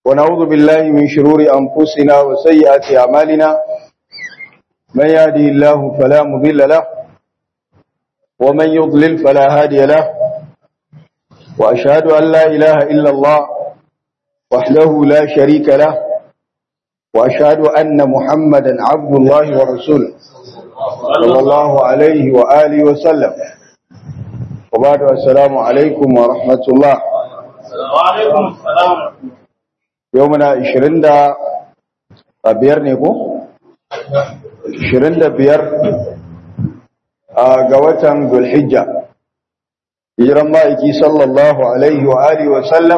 ونعوذ بالله من شرور أنفسنا وسيئات أعمالنا من يهدي الله فلا مضل له ومن يضلل فلا هادي له وأشهد أن لا إله إلا الله وحده لا شريك له وأشهد أن محمدا عبد الله ورسوله صلى الله عليه وآله وسلم وبعد السلام عليكم ورحمة الله وعليكم السلام يومنا 20 da biyar ne ko 25 ga watan Dhulhijja hijiran ma'aiki sallallahu alaihi wa alihi wa sallam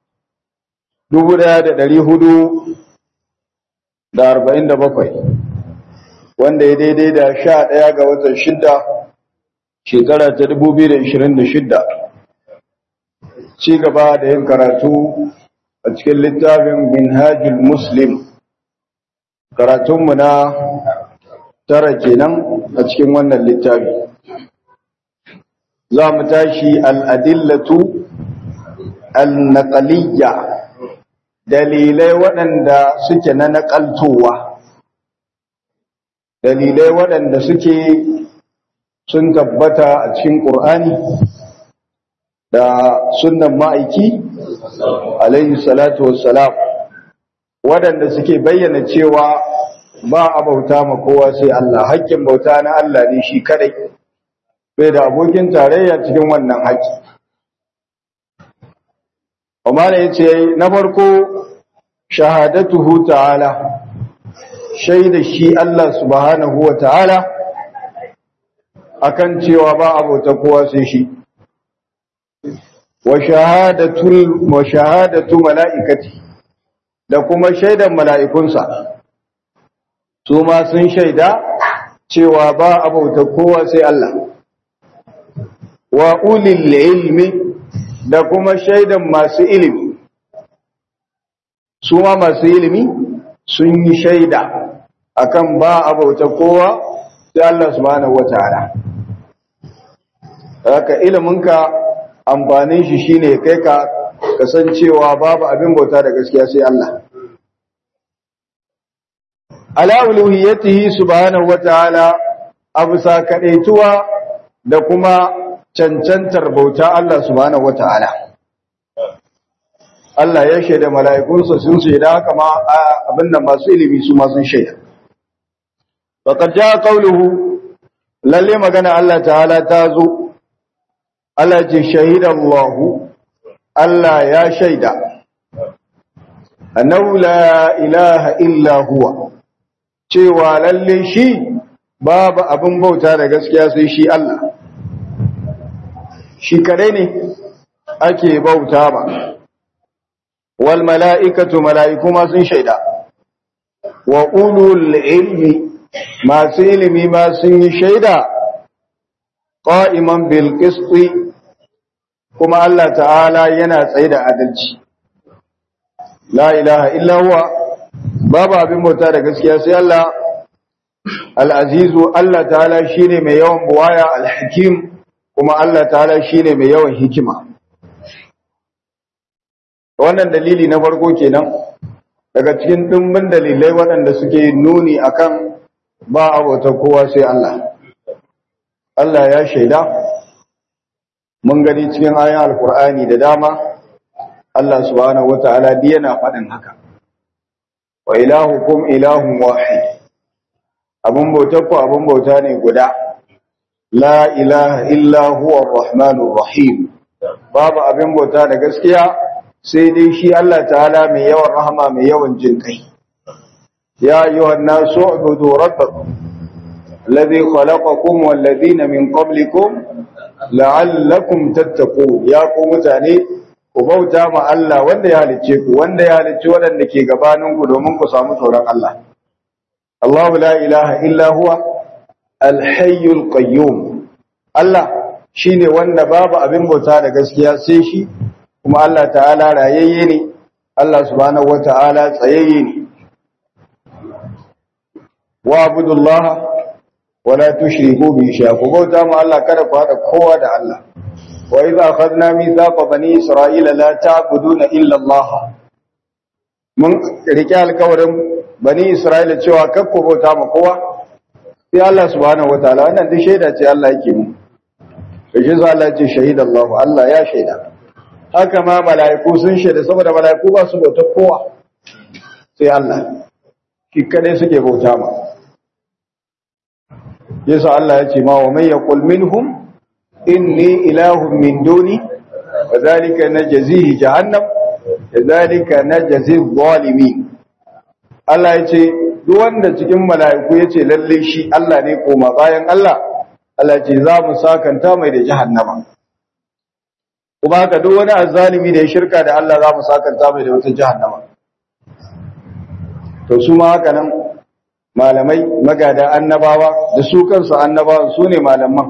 1447 wanda ya daidai da 11 ga watan 6 shekara ta 2026 ci gaba da yin karatu a cikin littafin minhajul muslim karatunmu na tara kenan a cikin wannan littafi za mu tashi al'adillatu al-naqaliyya dalilai waɗanda suke na naƙaltowa dalilai waɗanda suke sun tabbata a cikin ƙur'ani da sunnan ma'aiki alaihi salatu wassalam waɗanda suke bayyana cewa ba a bauta ma kowa sai Allah haƙƙin bauta na Allah ne shi kadai bai da abokin tarayya cikin wannan haƙƙi Umar ya ce na farko shahadatuhu ta'ala shaida shi Allah subhanahu wa ta'ala akan cewa ba a bauta kowa sai shi wa shahadatul wa shahadatu malaikati da kuma shaidan mala'ikunsa su ma sun shaida cewa ba abauta kowa sai Allah wa ulil ilmi da kuma shaidan masu ilimi su ma masu ilimi sun yi shaida akan ba abauta kowa sai Allah subhanahu wataala haka iliminka amfanin shi shine kai ka kasancewa babu abin bauta da gaskiya sai Allah ala uluhiyatihi subhanahu wataala abusa kadaituwa da kuma cancantar bauta Allah subhanahu wataala Allah ya shaida mala'ikunsa sun shaida haka ma abinda masu ilimi su ma sun shaida faqad jaa qawluhu lalle magana Allah ta'ala ta zo Allah ce shahida Allah Allah ya shaida annahu la ilaha illa huwa cewa lalle shi babu abin bauta da gaskiya sai shi Allah shi kadai ne ake bauta ba wal mala'ikatu mala'iku ma sun shaida wa ulul ilmi masu ilimi ma sun yi shaida qa'iman bil qisti kuma Allah ta'ala yana tsaye da adalci la ilaha illa huwa babu abin bauta da gaskiya sai Allah al-azizu Allah ta'ala shine mai yawan buwaya al-hakim kuma Allah ta'ala shine mai yawan hikima wannan dalili na farko kenan daga cikin dimbin dalilai waɗanda suke nuni akan ba abota kowa sai Allah Allah ya shaida mun gani cikin ayan alkur'ani da dama Allah subhanahu wataala dai yana faɗin haka wa ilahukum ilahun wahid abun bautar ku abun bauta ne guda la ilaha illa huwa arrahmanur rahim babu abin bauta da gaskiya sai dai shi Allah ta'ala mai yawan rahama mai yawan jin kai ya ayyuhan nasu ubudu rabbakum alladhi khalaqakum wal ladina min qablikum la'allakum tattaqun ya ku mutane ku bauta ma Allah wanda ya halicce ku wanda ya halicci waɗanda ke gabanin ku domin ku samu tsoron Allah Allahu la ilaha illa huwa al-hayyul qayyum Allah shine wanda babu abin bauta da gaskiya sai shi kuma Allah ta'ala rayayye ne Allah subhanahu wata'ala tsayayye ne wa abudullaha wala tushriku bi shay'a ku bauta ma Allah kada ku hada kowa da Allah wa idza akhadna mithaqa bani isra'ila la ta'buduna illa Allah mun rike alkawarin bani Isra'ila cewa kakko bauta ma kowa sai Allah subhanahu wataala wannan duk shaida ce Allah yake mu shi za Allah ce shahida Allah Allah ya shaida haka ma mala'iku sun shaida saboda mala'iku ba su bauta kowa sai Allah shi kadai suke bauta ma yasa Allah ya ce ma wa man yaqul minhum inni ilahun min duni wa dhalika najzihi jahannam kadhalika najzi adh-dhalimin Allah ya ce duk wanda cikin mala'iku ya ce lalle shi Allah ne koma bayan Allah Allah ce za mu sakanta mai da jahannama kuma haka duk wani azzalimi da ya shirka da Allah za mu sakanta mai da wata jahannama to su ma haka nan malamai magada annabawa da su kansu annabawan su ne malaman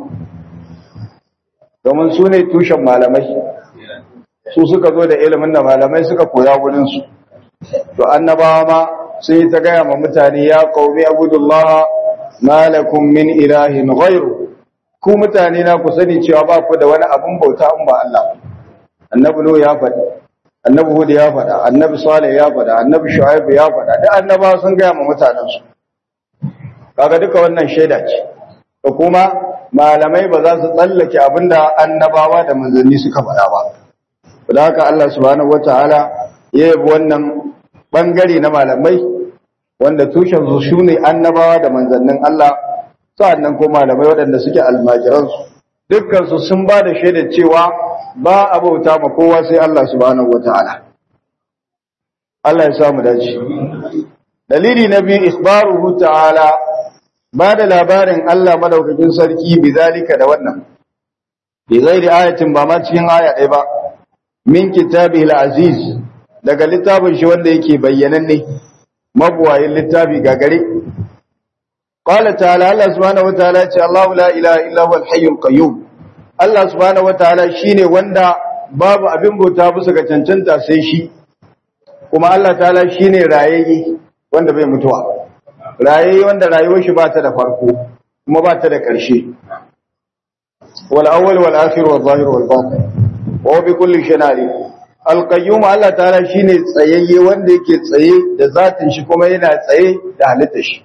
domin su ne tushen malamai su suka zo da ilimin da malamai suka koya wurinsu to annabawa ma sun yi ta gaya ma mutane ya qaumi abudullah malakum min ilahin ghairu ku mutane na ku sani cewa ba ku da wani abun bauta in ba Allah annabi nuhu ya faɗi annabi hud ya faɗa annabi salih ya faɗa annabi shu'aib ya faɗa duk annabawa sun gaya ma mutanen su kaga duka wannan shaida ce da kuma malamai ba za su tsallake abinda annabawa da manzanni suka faɗa ba da haka Allah subhanahu wataala ya yabi wannan bangare na malamai wanda tushen su shine annabawa da manzannin Allah sa'annan ko malamai waɗanda suke almajiran su dukkan su sun ba da shaidar cewa ba a bauta ma kowa sai Allah subhanahu wataala Allah ya samu dace dalili na biyu ikhbaruhu ta'ala ba da labarin Allah madaukakin sarki bi zalika da wannan bi ghairi ayatin ba ma cikin aya ɗaya ba min kitabihi aziz daga littafin shi wanda yake bayyananne mabuwayin littafi gagare qala ta'ala Allah subhanahu wataala ce Allahu la ilaha illa huwal hayyul qayyum Allah subhanahu wataala shine wanda babu abin bauta bisa ga cancanta sai shi kuma Allah ta'ala shine rayayye wanda bai mutuwa rayayye wanda rayuwar shi ba ta da farko kuma ba ta da ƙarshe wal awwal wal akhir wal zahir wal batin wa bi kulli shay'in alim alƙayyum Allah ta'ala shine tsayayye wanda yake tsaye da zatin shi kuma yana tsaye da halittar shi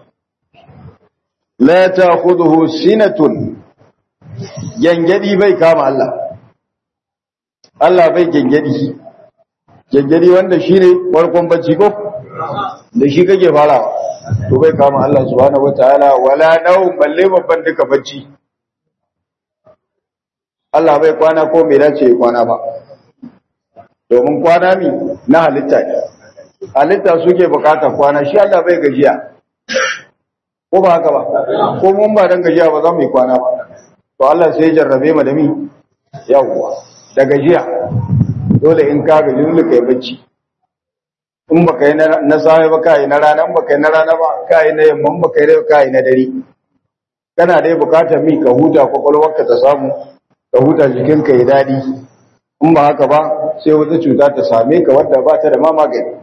la ta'khudhuhu sinatun gengedi bai kama Allah Allah bai gengedi gengedi wanda shine farkon bacci ko da shi kake farawa to bai kama Allah subhanahu wataala wala nau balle babban duka bacci Allah bai kwana ko bai dace kwana ba domin kwana mi na halitta ne halitta suke bukatar kwana shi Allah bai gajiya ko ba haka ba ko mun ba dan gajiya ba za mu yi kwana ba to Allah sai ya jarrabe mu da mi yawwa da gajiya dole in ka gaji dole kai bacci in baka yi na safe ba kai na rana in baka yi na rana ba kai na yamma in baka yi kai na dare kana dai bukatar mi ka huta kwakwalwarka ta samu ka huta jikinka ya dadi in ba haka ba sai wata cuta ta same ka wadda ba ta da ma magani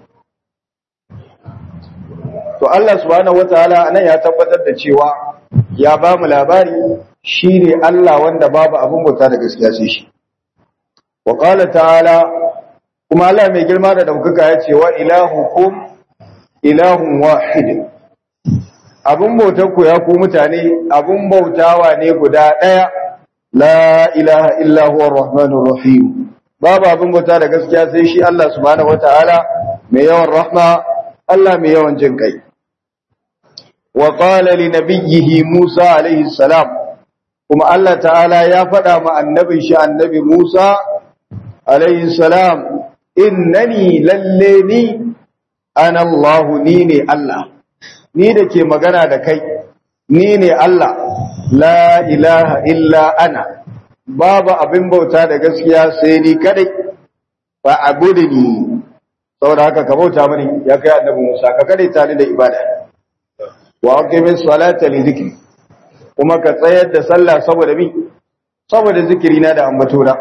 to Allah subhanahu wataala anan ya tabbatar da cewa ya ba mu labari shine Allah wanda babu abin bauta da gaskiya sai shi wa qala ta'ala kuma Allah mai girma da daukaka ya ce wa ilahukum ilahun wahid abun bautar ku ya ku mutane abun bautawa ne guda daya la ilaha illa huwa arrahmanur rahim babu abin bauta da gaskiya sai shi Allah subhanahu wataala mai yawan rahma Allah mai yawan jin kai wa qala li nabiyhi Musa alaihi salam kuma Allah ta'ala ya faɗa ma annabin shi annabi Musa alaihi salam innani lalle ni ana Allah ni ne Allah ni da ke magana da kai ni ne Allah la ilaha illa ana babu abin bauta da gaskiya sai ni kadai fa abudni saboda haka ka bauta mani ya kai annabi Musa ka kadai tare da ibada wa aqimis salata li dhikri kuma ka tsayar da sallah saboda bi saboda zikiri na da ambato na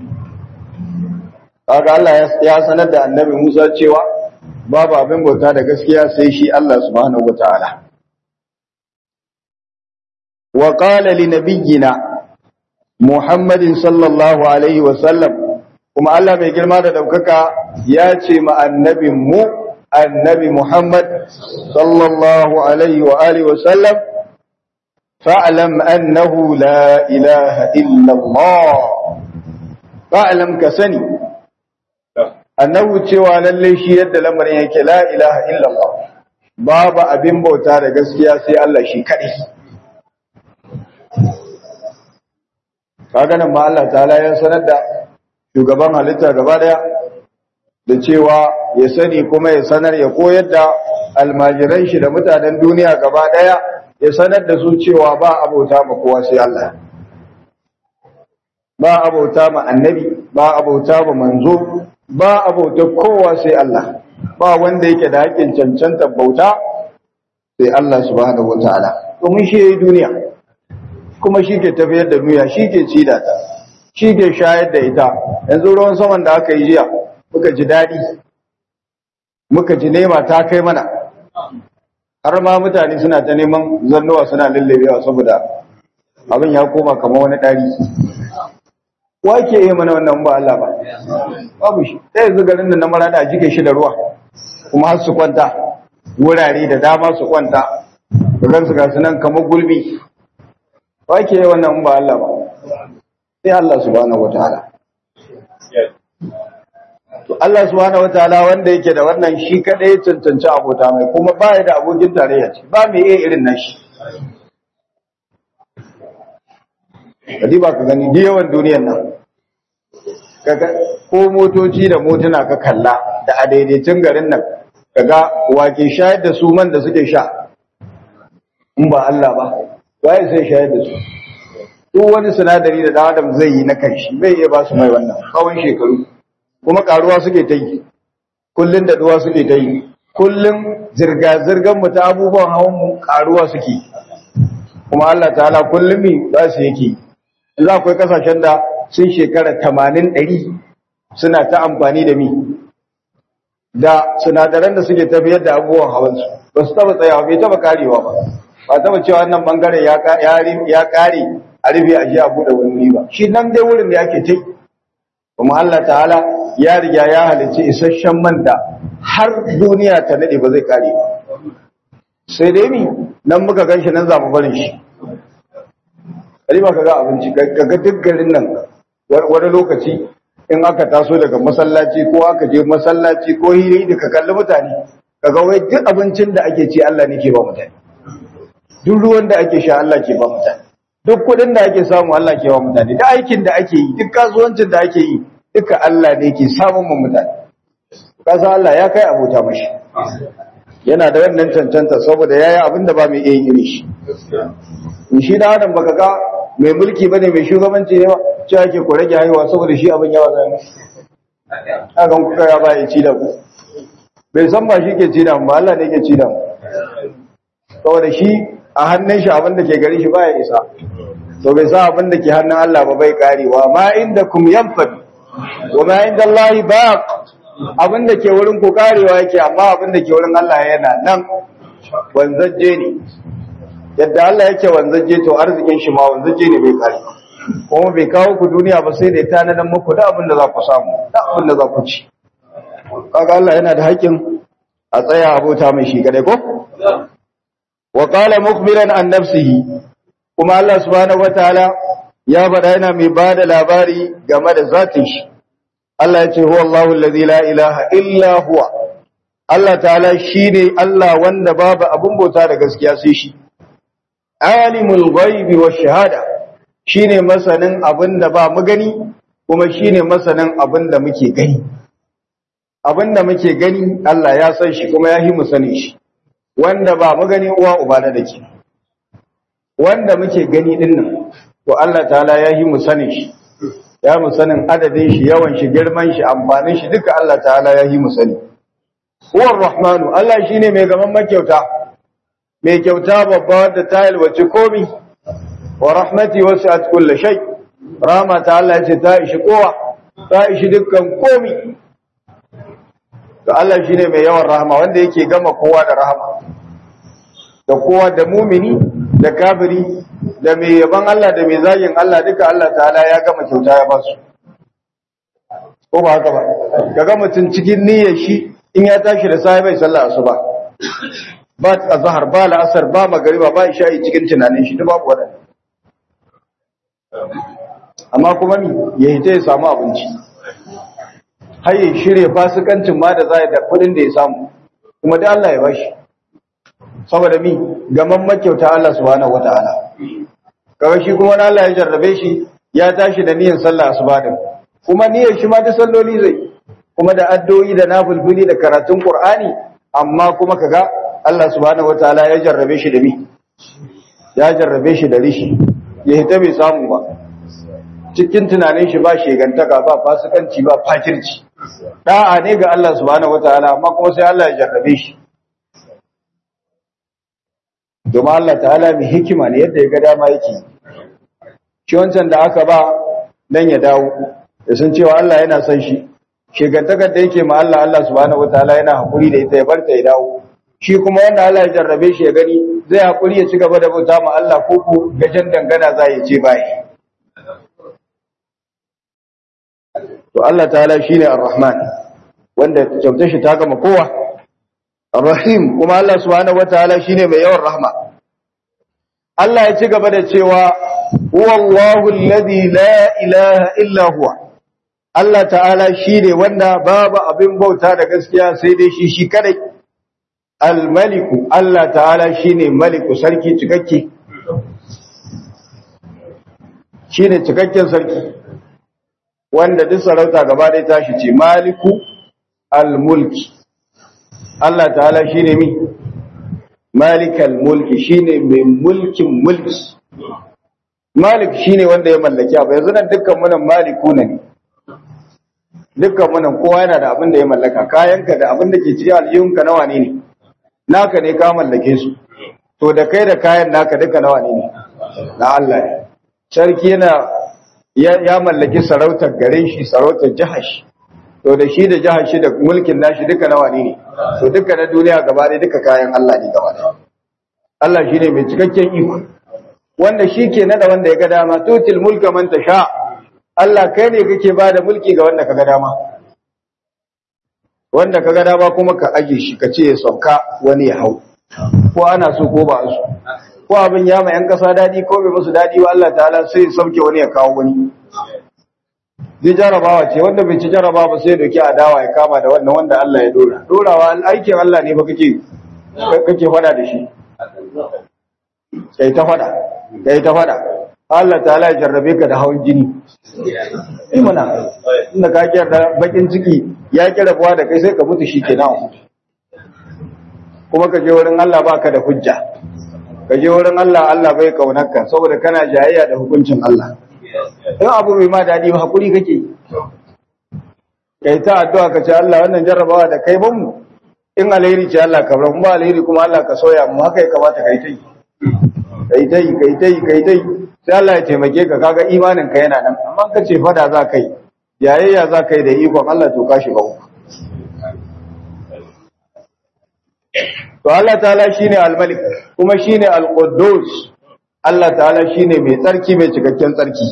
kaga Allah ya sanar da annabi Musa cewa babu abin bauta da gaskiya sai shi Allah subhanahu wataala wa qala li nabiyyina Muhammadin sallallahu alaihi wa sallam kuma Allah mai girma da daukaka ya ce ma annabin mu annabi Muhammad sallallahu alaihi wa alihi wa sallam fa'lam annahu la ilaha illa Allah fa'lam ka sani annahu cewa lalle shi yadda lamarin yake la ilaha illa Allah babu abin bauta da gaskiya sai Allah shi kadai kaga nan ma Allah ta'ala ya sanar da shugaban halitta gaba daya da cewa ya sani kuma ya sanar ya koyar da almajiran shi da mutanen duniya gaba daya ya sanar da su cewa ba abota ma kowa sai Allah ba abota ma annabi ba abota ma manzo ba abota kowa sai Allah ba wanda yake da haƙƙin cancanta bauta sai Allah subhanahu wataala domin shi yayi duniya kuma shi ke tafiyar da duniya shi ke ci da ta shi ke shayar da ita yanzu ruwan saman da aka yi jiya muka ji daɗi muka ji nema ta kai mana har ma mutane suna ta neman zannuwa suna lallabewa saboda abin ya koma kamar wani ɗari wa ke yi mana wannan ba Allah ba babu shi ɗaya yanzu garin da na marada a jike shi da ruwa kuma har su kwanta wurare da dama su kwanta da su ga nan kamar gulbi wa ke yi wannan ba Allah ba sai Allah subhanahu wataala to Allah subhanahu wataala wanda yake da wannan shi kadai ya cancanci abota mai kuma ba ya da abokin tarayya ce ba mai iya irin nashi kadi ba ka gani yawan duniyar nan kaga ko motoci da motuna ka kalla da a daidaitun garin nan kaga wake shayar da su man da suke sha in ba Allah ba waye sai shayar da su duk wani sinadari da dan adam zai yi na kanshi bai iya ba su mai wannan tsawon shekaru kuma karuwa suke ta yi kullun da duwa suke ta yi kullun zirga zirgan mu ta abubuwan hawan mu karuwa suke kuma Allah ta'ala kullum mi ba su yake za akwai kasashen da sun shekara 80 100 suna ta amfani da mi da sinadaran da suke tafiyar da abubuwan hawan su ba su taba tsayawa bai taba karewa ba ba taba cewa wannan bangare ya ya kare a rufe a ji a bude wani ba shi nan dai wurin da yake tai kuma Allah ta'ala ya riga ya halicci isasshen man da har duniya ta nade ba zai kare ba sai dai mi nan muka ganshi nan za mu barin shi ba ka ga abinci ka ga duk garin nan wani lokaci in aka taso daga masallaci ko aka je masallaci ko hiri da ka kalli mutane ka ga wai duk abincin da ake ci Allah ne ke ba mutane duk ruwan da ake sha Allah ke ba mutane duk kuɗin da ake samu Allah ke ba mutane duk aikin da ake yi duk kasuwancin da ake yi duka Allah ne ke samun mu mutane kasa Allah ya kai abota mashi yana da wannan cancanta saboda yayi abin da ba mai iya yin shi in shi da adam baka ga mai mulki bane mai shugabanci ne ba ce yake ku rage haihuwa saboda shi abin yawa zai haka kuka ya ba ya ci da ku bai san ba shi ke ci da mu ba Allah ne ke ci da mu saboda shi a hannun shi abin da ke gari shi baya isa to bai sa abin da ke hannun Allah ba bai karewa ma inda kum yanfad wa ma inda Allah baq abin da ke wurin ku karewa yake amma abin da ke wurin Allah yana nan wanzaje ne yadda Allah yake wanzaje to arzikin shi ma wanzaje ne bai kare kuma bai kawo ku duniya ba sai da ya tanadan muku da abin da za ku samu da abin da za ku ci kaga Allah yana da haƙƙin a tsaya abota mai shi kadai ko wa qala mukhbiran an nafsihi kuma Allah subhanahu wataala ya faɗa yana mai bada labari game da zatin shi Allah ya ce huwa Allahu allazi la ilaha illa huwa Allah ta'ala shine Allah wanda babu abun bauta da gaskiya sai shi alimul ghaibi wash shahada shine masanin abinda ba mu gani kuma shine masanin abinda muke gani abinda muke gani Allah ya san shi kuma ya yi mu sani shi wanda ba mu gani uwa uba da dake wanda muke gani dinnan to Allah ta'ala ya yi mu sani shi ya mu sanin adadin shi yawan shi girman shi amfanin shi duka Allah ta'ala ya yi mu sani huwar rahmanu Allah shine mai gaman makyauta mai kyauta babba wadda ta yalwaci komi wa rahmati wasi'at kulli shay rahma ta Allah ce ta ishi kowa ta ishi dukkan komi to Allah shine mai yawan rahama wanda yake gama kowa da rahama da kowa da mumini da kafiri da mai yaban Allah da mai zagin Allah duka Allah ta'ala ya gama kyauta ya basu ko ba haka ba kaga mutum cikin niyyar shi in ya tashi da sai bai sallah asuba ba azhar ba la'asar ba magariba ba isha'i cikin tunanin shi duk babu wadannan amma kuma mi ya hita ya samu abinci har ya shirya fasikancin ma da zai da kudin da ya samu kuma da Allah ya bashi saboda mi gaman makyauta Allah subhanahu wataala kawai shi kuma Allah ya jarrabe shi ya tashi da niyyar sallah asuba din kuma niyyar shi ma da salloli zai kuma da addu'o'i da nafilfili da karatun Qur'ani amma kuma kaga Allah subhanahu wataala ya jarrabe shi da mi ya jarrabe shi da rishi ya hita bai samu ba cikin tunanin shi ba shegantaka ba fasikanci ba fakirci da'a ne ga Allah subhanahu wataala amma kuma sai Allah ya jarrabe shi domin Allah ta'ala mai hikima ne yadda ya ga dama yake shi wancan da aka ba dan ya dawo da sun cewa Allah yana son shi shegantakar da yake ma Allah Allah subhanahu wataala yana hakuri da ita ya bar ta ya dawo shi kuma wanda Allah ya jarrabe shi ya gani zai hakuri ya ci gaba da bauta ma Allah ko ko gajen dangana za ya ce bai to Allah ta'ala shine Ar-Rahman wanda kyautar shi ta gama kowa Ar-Rahim kuma Allah subhanahu wataala shine mai yawan rahma Allah ya ci gaba da cewa huwallahu alladhi la ilaha illa huwa Allah ta'ala shine wanda babu abin bauta da gaskiya sai dai shi shi kadai Al-Maliku Allah ta'ala shine maliku sarki cikakke shine cikakken sarki wanda duk sarauta gaba ɗaya tashi ce maliku al-mulki Allah ta'ala shine mi malikal mulki shine mai mulkin mulki malik shine wanda ya mallaki abu yanzu nan dukkan mu nan maliku ne dukkan mu nan kowa yana da abin da ya mallaka kayanka da abin da ke cikin aljihunka nawa ne ne naka ne ka mallake su to da kai da kayan naka duka nawa ne ne na Allah ne sarki yana ya mallaki sarautar garin shi sarautar jihar shi to da shi da jihar shi da mulkin nashi duka nawa ne to duka na duniya gaba ɗaya duka kayan Allah ne gaba ɗaya Allah shine mai cikakken iko wanda shi ke nada wanda ya ga dama tutil mulka man tasha Allah kai ne kake ba da mulki ga wanda ka ga dama wanda ka ga dama kuma ka aje shi ka ce ya sauka wani ya hau ko ana so ko ba so ko abin ya ma yan kasa dadi ko bai musu dadi ba Allah ta'ala sai ya sauke wani ya kawo wani zai jarabawa ce wanda bai ci jarabawa ba sai doki adawa ya kama da wannan wanda Allah ya dora dorawa aikin Allah ne ba kake kake fada da shi kai ta fada kai ta fada Allah ta'ala ya jarrabe ka da hawan jini eh mana inda ka kiyar da bakin ciki ya kira buwa da kai sai ka mutu shikenan kuma ka je wurin Allah baka da hujja ka je wurin Allah Allah bai kaunarka saboda kana jayayya da hukuncin Allah in abu mai ma daɗi ba hakuri kake kai ta addu'a ka ce Allah wannan jarrabawa da kai ban mu in alheri ce Allah ka bar mu ba alheri kuma Allah ka soya mu haka ya kamata kai tai kai tai kai tai kai tai sai Allah ya taimake ka kaga imanin ka yana nan amma ka ce fada za kai jayayya za kai da ikon Allah to ka shiga uku to Allah ta'ala shine al-malik kuma shine al-quddus Allah ta'ala shine mai tsarki mai cikakken tsarki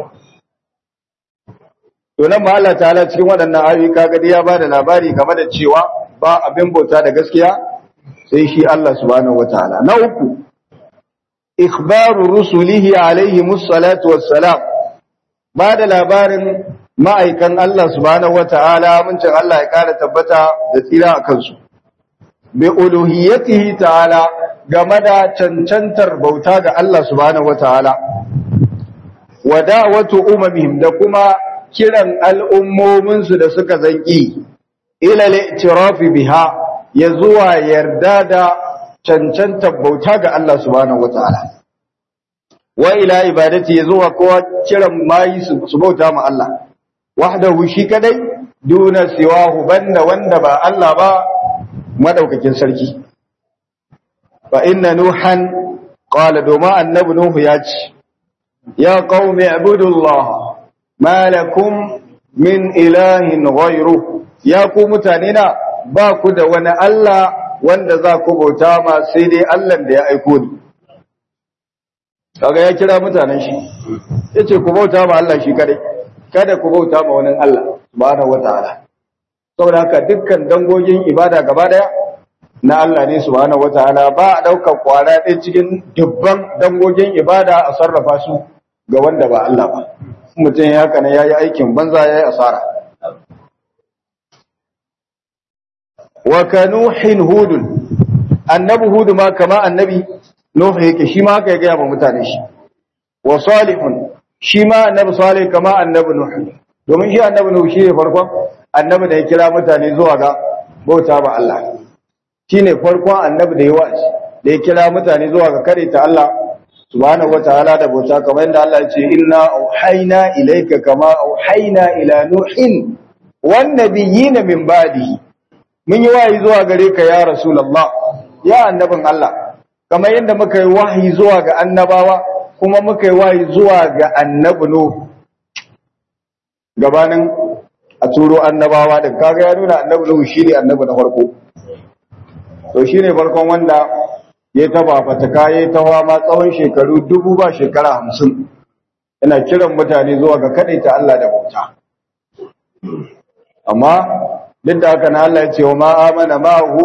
to nan ma Allah ta'ala cikin waɗannan ayoyi kaga dai ya bada labari game da cewa ba abin bauta da gaskiya sai shi Allah subhanahu wataala na uku ikhbaru rusulihi alaihi musallatu wassalam ba da labarin ma'aikan Allah subhanahu wataala mun Allah ya kara tabbata da tsira a kansu bi uluhiyatihi ta'ala game da cancantar bauta ga Allah subhanahu wataala wa da'watu umamihim da kuma kiran al'ummomin su da suka zanki ila al-i'tirafi biha ya zuwa yarda da cancantar bauta ga Allah subhanahu wataala wa ila ibadati ya zuwa kowa kiran mayi su bauta ma Allah wahdahu shi kadai duna siwahu banda wanda ba Allah ba madaukakin sarki fa inna nuhan qala doma annabi nuhu ya ce ya qaumi ibudullah ma lakum min ilahin ghayru ya ku mutane na ba ku da wani Allah wanda za ku bauta ma sai dai Allah da ya aiko ni kaga ya kira mutanen shi yace ku bauta ma Allah shi kadai kada ku bauta ma wani Allah subhanahu wataala saboda haka dukkan dangogin ibada gaba daya na Allah ne subhanahu wataala ba a daukar kwara ɗaya cikin dubban dangogin ibada a sarrafa su ga wanda ba Allah ba mutum ya haka ne yayi aikin banza yayi asara wa kanuhin hudun annabi hudu ma kama annabi nuhu yake shi ma haka ya gaya ba mutane shi wa salihun shi ma annabi salih kama annabi nuhu domin shi annabi nuhu shi ne farkon annabi da ya kira mutane zuwa ga bauta ba Allah shi ne farkon annabi da ya wa'azi da ya kira mutane zuwa ga kare ta Allah subhanahu wataala da bauta kamar yadda Allah ya ce inna auhayna ilayka kama auhayna ila nuhin wan nabiyina min ba'dihi mun yi wahayi zuwa gare ka ya rasulullah ya annabin Allah kamar yadda muka yi wahayi zuwa ga annabawa kuma muka yi wahayi zuwa ga annabi Nuh gabanin a turo annabawa da kaga ya nuna annabi Nuh shine annabi na farko to shine farkon wanda ya taba fataka ya tawa ma tsawon shekaru dubu ba shekara hamsin yana kiran mutane zuwa ga ta Allah da bauta amma duk da haka na Allah ya ce wa ma amana ma hu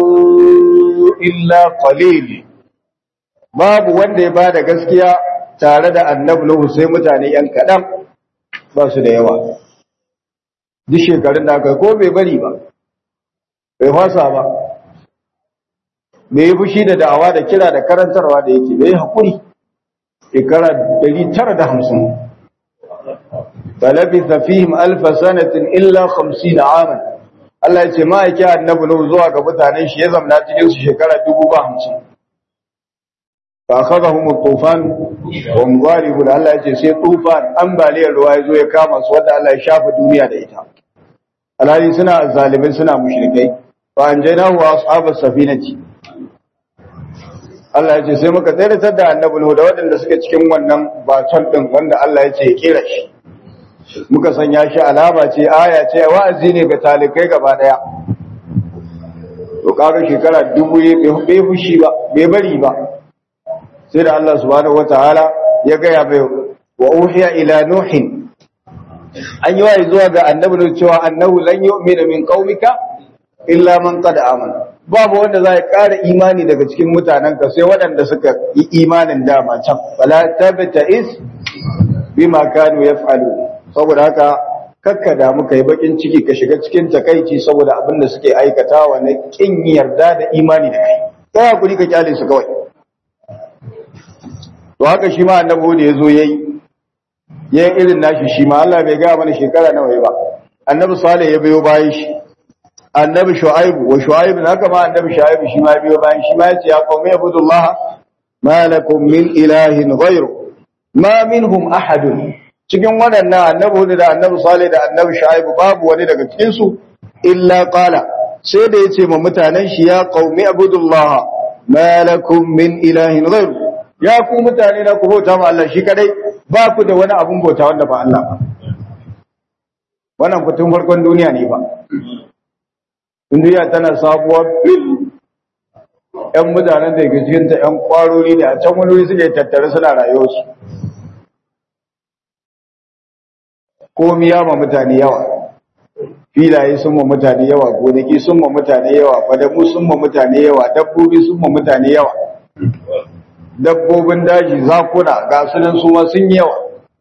illa qalil babu wanda ya bada gaskiya tare da annabi Nuhu sai mutane yan kadan ba su da yawa duk shekarun da aka ko bai bari ba bai fasa ba bai yi fushi da da'awa da kira da karantarwa da yake bai haƙuri shekara 950 falabitha fihim alfa sanatin illa 50 aman Allah ya ce ma'aiki annabi Nuhu zuwa ga mutanen shi ya zamna cikin su shekara 50 fa akhadhahum at-tufan wa hum ghalibun Allah ya ce sai tufan ambaliyar ruwa ya zo ya kama su wanda Allah ya shafa duniya da ita alhali suna zalimin suna mushrikai fa anjaynahu wa ashabas safinati Allah ya ce sai muka tsayar da annabi Nuhu da waɗanda suke cikin wannan baton din wanda Allah ya ce ya kera shi muka sanya shi alama ce aya ce wa'azi ne ga talikai gaba daya to kaga shekara dubu bai fushi ba bai bari ba sai da Allah subhanahu wataala ya gaya bai wa uhiya ila nuhin an yi wa'i zuwa ga annabi ne cewa annahu lan yu'mina min qaumika illa man qad amana babu wanda zai ƙara imani daga cikin mutanenka sai waɗanda suka yi imanin dama can fala tabta'is bima kanu yaf'alun saboda haka kakka da muka yi bakin ciki ka shiga cikin takaici saboda abin da suke aikatawa na kin yarda da imani da kai kai hakuri ka kyale su kawai to haka shi ma annabi da yazo yayi yayin irin nashi shi ma Allah bai ga mana shekara nawa yayi ba annabi salih ya biyo bayan shi annabi shu'aibu wa shu'aibu haka ma annabi shu'aibu shi ma biyo bayan shi ma yace ya qawmi ibudullah ma lakum min ilahin ghayru ma minhum ahadun cikin waɗannan annabi da annabi Salih da annabi Shu'aibu babu wani daga cikin su illa qala sai da yace ma mutanen shi ya qaumi abudullah ma lakum min ilahin ghayr ya ku mutane na ku bauta ma Allah shi kadai ba ku da wani abun bauta wanda ba Allah ba wannan fitun farkon duniya ne ba duniya tana sabuwar bil ƴan mutanen da ke cikin ta ƴan kwarori ne a can wani wuri suke tattare suna rayuwarsu komi ya ma mutane yawa filaye sun ma mutane yawa gonaki sun ma mutane yawa fadamu sun ma mutane yawa dabbobi sun ma mutane yawa dabbobin daji zakuna ga sunan su ma sun yawa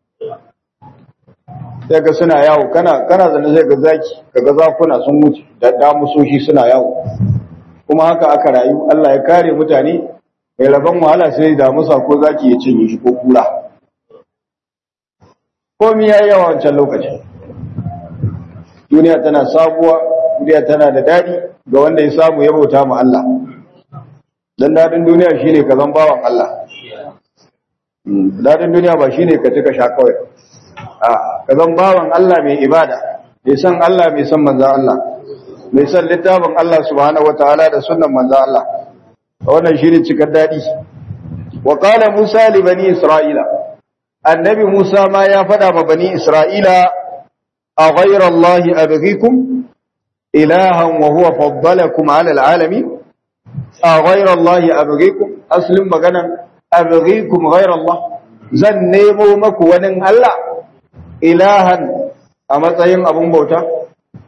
sai ga suna yawo kana kana zane sai ga zaki kaga zakuna sun mutu da damusoshi suna yawo kuma haka aka rayu Allah ya kare mutane mai rabon wahala sai damusa ko zaki ya cinye shi ko kura komi ya yi yawa wancan lokacin duniya tana sabuwa duniya tana da daɗi ga wanda ya samu ya bauta ma Allah dan daɗin duniya shine ka zan bawan Allah daɗin duniya ba shine ka tuka sha kawai a ka zan bawan Allah mai ibada mai san Allah mai san manzan Allah mai san littafin Allah subhanahu wataala da sunnan manzan Allah wannan shine cikar daɗi wa qala Musa li bani Isra'ila annabi Musa ma ya faɗa ma bani Isra'ila a ghairar Allahi abghikum ilahan wa huwa faddalakum ala alalamin a ghairar Allahi abghikum aslin maganan abghikum ghairar Allah zan nemo maku wani Allah ilahan a matsayin abun bauta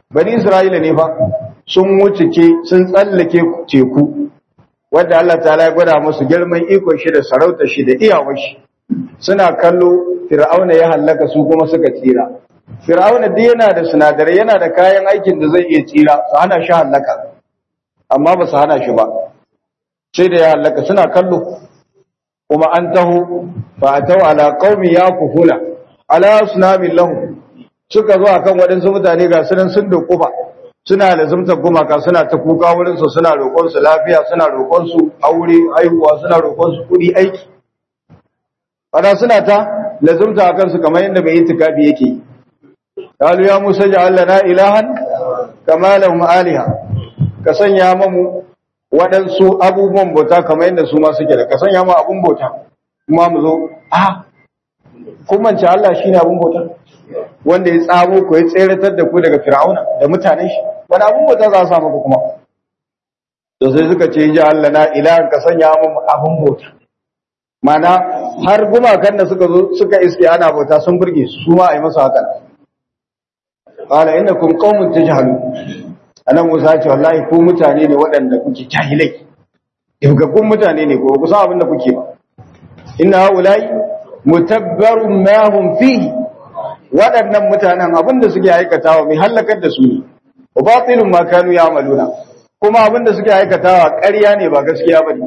bani isra'ila ne fa sun wuce ke sun tsallake teku wanda Allah ta'ala ya gwada musu girman ikon shi da sarauta shi da iyawar shi suna kallo fir'auna ya hallaka su kuma suka tsira fir'auna duk yana da sinadarai yana da kayan aikin da zai iya tsira su hana shi hallaka amma ba su hana shi ba sai da ya hallaka suna kallo kuma an taho fa atau ala qaumi yakufuna ala sunamin lahu suka zo akan waɗansu mutane ga sunan sun dokufa suna da zumta gumaka suna ta kuka wurin su suna roƙon su lafiya suna roƙon su aure haihuwa suna roƙon su kuɗi aiki ana suna ta lazumta akan su kamar yadda mai itikafi yake qalu ya musa ja'al lana ilahan kama lahum aliha ka sanya mamu waɗansu abubuwan bauta kamar yadda su ma suke da ka sanya mu abun bauta kuma mu zo ah kun mance Allah shine abun bauta wanda ya tsamo ku ya tseratar da ku daga fir'auna da mutanen shi wani abun bauta za a sa muku kuma to sai suka ce ji Allah na ilahan ka sanya mu abun bauta mana har gumakan da suka zo suka iske ana bauta sun burge su ma a yi masa hakan qala innakum qaumun tajhalun anan Musa ce wallahi ku mutane ne waɗanda kuke jahilai kun mutane ne ko ku san abin da kuke ba inna haulai mutabbarun ma hum fihi waɗannan mutanen abin da suke aikatawa mai halakar da su ne wa batilun ma kanu ya'maluna kuma abin da suke aikatawa ƙarya ne ba gaskiya bane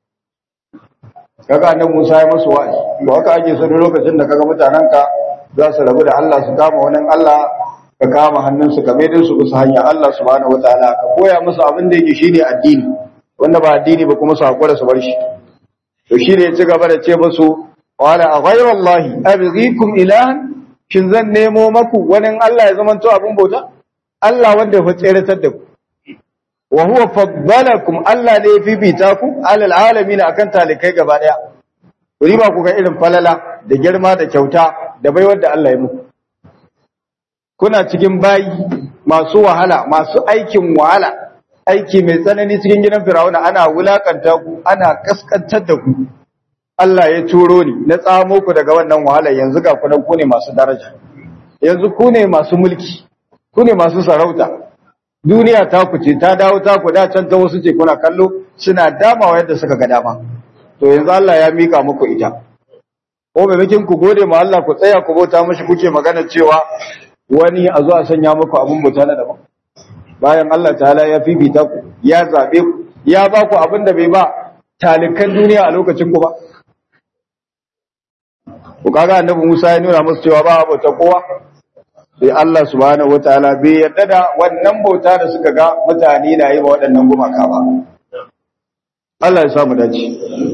kaga annabi Musa ya masu wa'azi to haka ake so lokacin da kaga mutanen ka za su rabu da Allah su kama wani Allah ka kama hannunsu ka mai su bisa hanya Allah subhanahu wataala ka koya musu abin da yake shine addini wanda ba addini ba kuma su hakura su bar shi to shine ya ci gaba da ce musu wala a ghayra Allah abghikum ilahan shin zan nemo maku wani Allah ya zamanto abin bauta Allah wanda ya tseratar da ku wa huwa faddalakum Allah ne ya fifita ku alal alamin akan talikai gaba daya riba ku ga irin falala da girma da kyauta da baiwar da Allah ya muku kuna cikin bayi masu wahala masu aikin wahala aiki mai tsanani cikin gidan Firauna ana wulakanta ku ana kaskantar da ku Allah ya turo ni na tsamo ku daga wannan wahala yanzu ga ku ku ne masu daraja yanzu ku ne masu mulki ku ne masu sarauta duniya ta ku ce ta dawo ta ku da can ta wasu ce kuna kallo suna damawa yadda suka ga dama to yanzu Allah ya mika muku ita ko maimakon ku gode ma Allah ku tsaya ku bauta mashi kuke magana cewa wani a zo a sanya muku abin bauta na daban bayan Allah ta'ala ya fifita ku ya zabe ku ya ba ku abin da bai ba talikan duniya a lokacin ku ba ku kaga annabi Musa ya nuna musu cewa ba bauta kowa sai Allah subhanahu wataala bai yarda da wannan bauta da suka ga mutane na yi wa waɗannan gumaka ba Allah ya sa mu dace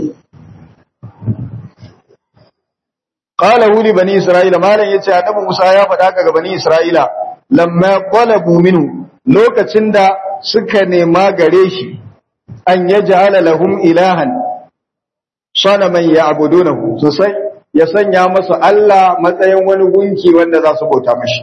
qala wuli bani isra'ila malan yace annabi Musa ya faɗa ga bani isra'ila lamma qalabu minhu lokacin da suka nema gare shi an yaj'ala lahum ilahan sanaman ya'budunahu sosai ya sanya masa Allah matsayin wani gunki wanda za su bauta mashi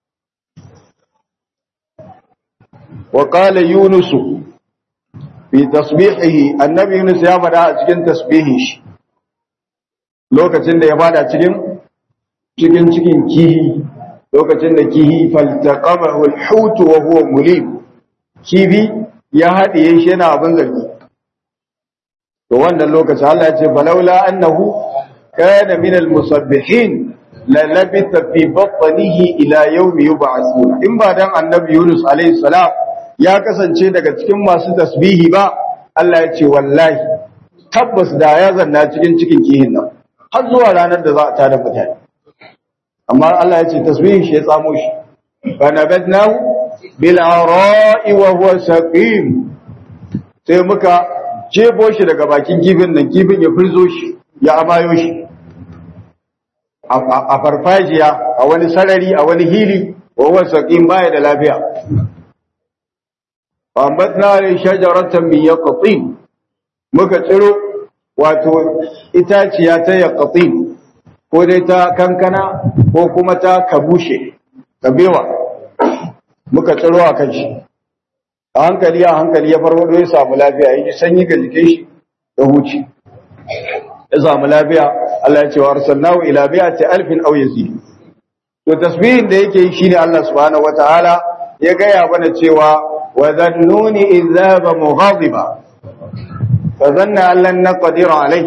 wa qala yunus fi tasbihihi annabi yunus ya faɗa a cikin tasbihin shi lokacin da ya fada cikin cikin cikin kihi lokacin da kihi faltaqamahu al-hut wa huwa mulim kibi ya hadiye shi yana abin zargi to wannan lokacin Allah ya ce balaula annahu kana min al-musabbihin la labitha fi batnihi ila yawmi yub'athun in ba dan annabi Yunus alayhi salam ya kasance daga cikin masu tasbihi ba Allah ya ce wallahi tabbas da ya zanna cikin cikin kihin nan har zuwa ranar da za a tada mutane amma Allah ya ce tasbihin shi ya tsamo shi fa nabadnahu bil ara'i wa huwa saqim sai muka jebo shi daga bakin kifin nan kifin ya firzo shi ya amayo shi a farfajiya a wani sarari a wani hili wa huwa saqim baya da lafiya fa ambatna li shajaratan min yaqtin muka tsiro wato itaciya ta yaqtin ko dai ta kankana ko kuma ta kabushe kabewa muka tsiro a kan shi a hankali a hankali ya farwado ya samu lafiya ya ji sanyi ga jikin shi da huci ya samu lafiya Allah ya ce wa arsalnahu ila mi'ati alfin aw yazid to tasbihin da yake yi shine Allah subhanahu wataala ya gaya mana cewa wa zannuni izaba mughadiba fa zanna allan naqdir alai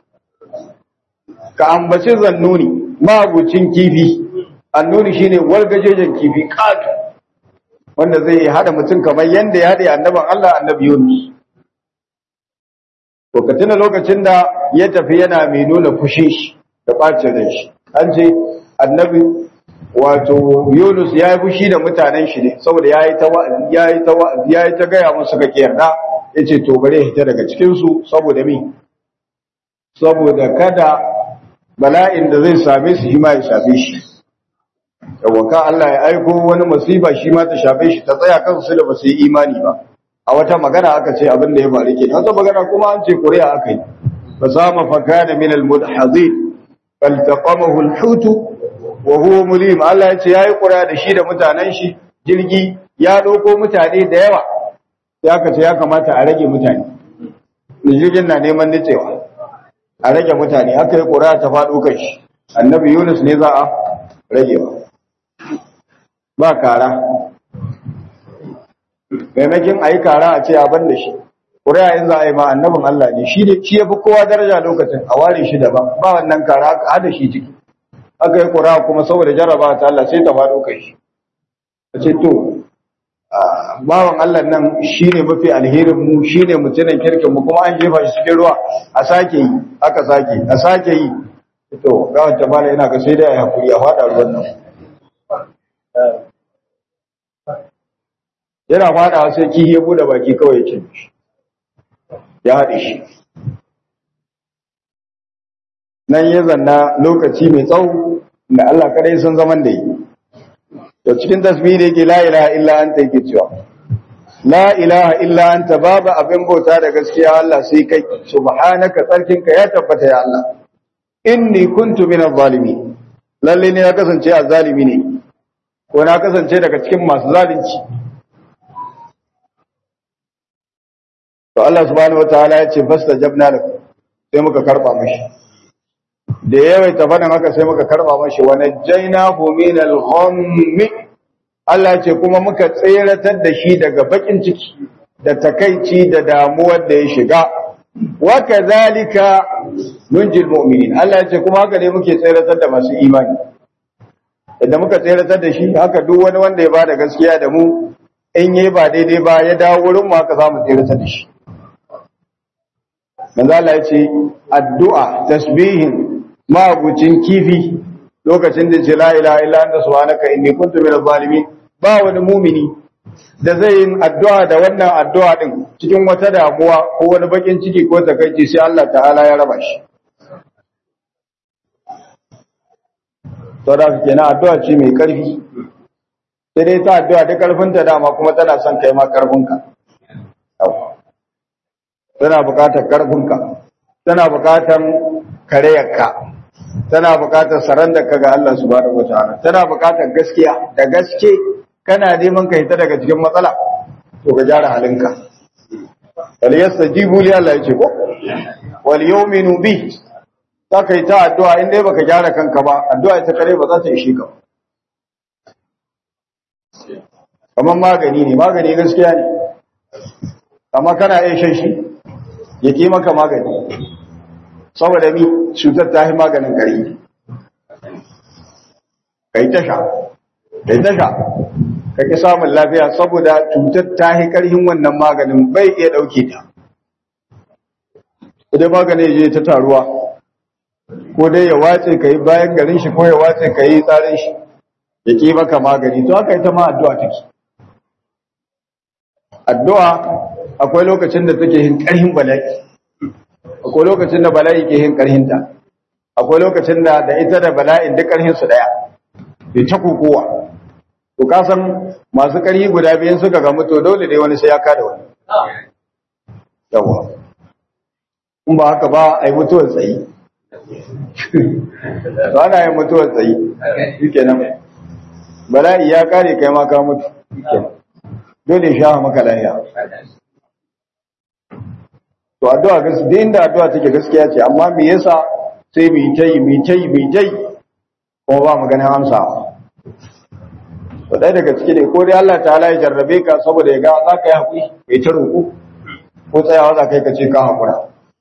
ka ambaci zannuni mabucin kifi annuni shine wargajejen kifi katu wanda zai hada mutum kamar yanda ya hada annaban Allah annabi Yunus to ka tuna lokacin da ya tafi yana mai nuna fushi shi da bacin ran shi an ce annabi wato Yunus ya yi fushi da mutanen shi ne saboda ya yi ta wa'azi ya yi ta wa'azi ya yi ta gaya musu ga kiyarda ya ce to bare hita daga cikinsu saboda mi saboda kada bala'in da zai same su shi ma ya shafe shi yawaka Allah ya aiko wani masifa shi ma ta shafe shi ta tsaya kansu da ba su yi imani ba a wata magana aka ce abin da ya faru ke wata magana kuma an ce ƙuri'a aka yi fa sama fa kana min al mudhazin faltaqamahu al hutu wa huwa mulim Allah ya ce yayi ƙuri'a da shi da mutanen shi jirgi ya doko mutane da yawa sai aka ce ya kamata a rage mutane jirgin na neman nitsewa a rage mutane aka yi ƙuri'a ta faɗo kai shi annabi Yunus ne za a rage ba ba kara maimakin a yi kara a ce abin da shi ƙuri'a yin za a yi ma annabin Allah ne shi ya fi kowa daraja lokacin a ware shi daban ba wannan kara aka hada shi ciki aka yi ƙuri'a kuma saboda jarraba ta Allah sai ta faɗo kai shi a ce to bawan Allah nan shi ne mafi alherin mu shi ne mutumin kirkin mu kuma an jefa shi cikin ruwa a sake yi aka sake a sake yi to ga wata bala ina ga sai da ya hakuri ya faɗa ruwan nan yana fada sai kihi ya bude baki kawai ya shi ya haɗe shi nan ya zanna lokaci mai tsawo da Allah kadai sun zaman da yi to cikin tasbihi da yake la ilaha illa anta yake cewa la ilaha illa anta babu abin bauta da gaskiya Allah sai kai subhanaka tsarkinka ya tabbata ya Allah inni kuntu minaz zalimin lalle ne ya kasance azzalimi ne ko na kasance daga cikin masu zalunci to Allah subhanahu wataala ya ce fastajabna lahu sai muka karba mishi da yawaita faɗin haka sai muka karba mishi wa najjaynahu min al-ghammi Allah ya ce kuma muka tseratar da shi daga bakin ciki da takaici da damuwar da ya shiga wa kadhalika nunjil mu'minin Allah ya ce kuma haka ne muke tseratar da masu imani idan muka tseratar da shi haka duk wani wanda ya bada gaskiya da mu in yi ba daidai ba ya dawo wurin mu haka za mu tseratar da shi manzo Allah ya ce addu'a tasbihin mabucin kifi lokacin da ce la ilaha illa anta subhanaka inni kuntu minaz zalimin ba wani mumini da zai yin addu'a da wannan addu'a din cikin wata damuwa ko wani bakin ciki ko takaici sai Allah ta'ala ya raba shi saboda kenan addu'a ce mai karfi sai dai ta addu'a da karfinta dama kuma tana son kai ma karfinka tana buƙatar karfinka tana buƙatar kareyarka tana buƙatar sarandarka ga Allah subhanahu wataala tana buƙatar gaskiya da gaske kana neman ka hita daga cikin matsala to ka gyara halinka wal yastajibu li Allah yace ko wal yu'minu bi ta kai ta addu'a in dai baka gyara kanka ba addu'a ita kare ba za ta ishe ka kamar magani ne magani gaskiya ne amma kana iya shan shi ya ke maka magani saboda mi cutar ta yi maganin kari kai tasha kai tasha ka ki samun lafiya saboda cutar ta yi karhin wannan maganin bai iya ɗauke ta idan maganin je ta taruwa ko dai ya wace ka yi bayan garin shi ko ya wace ka yi tsarin shi ya ke maka magani to haka ita ma addu'a take addu'a akwai lokacin da take yin ƙarhin bala'i akwai lokacin da bala'i ke yin ƙarhinta akwai lokacin da da ita da bala'in duk ƙarhin su daya bai ta kokowa to ka san masu ƙarhi guda biyan suka ga mutu dole dai wani sai ya kada wani yawa in ba haka ba a yi mutuwar tsayi to ana yin mutuwar tsayi shikenan bala'i ya kare kai ma ka mutu dole sha maka lafiya to addu'a gaskiya inda addu'a take gaskiya ce amma me yasa sai mu yi tai mu yi tai mu yi tai kuma ba mu ganin amsa to ɗaya daga ciki ne ko dai Allah ta'ala ya jarrabe ka saboda ya ga za ka yi haƙuri kai ta roƙo ko tsayawa za ka yi ka ce ka haƙura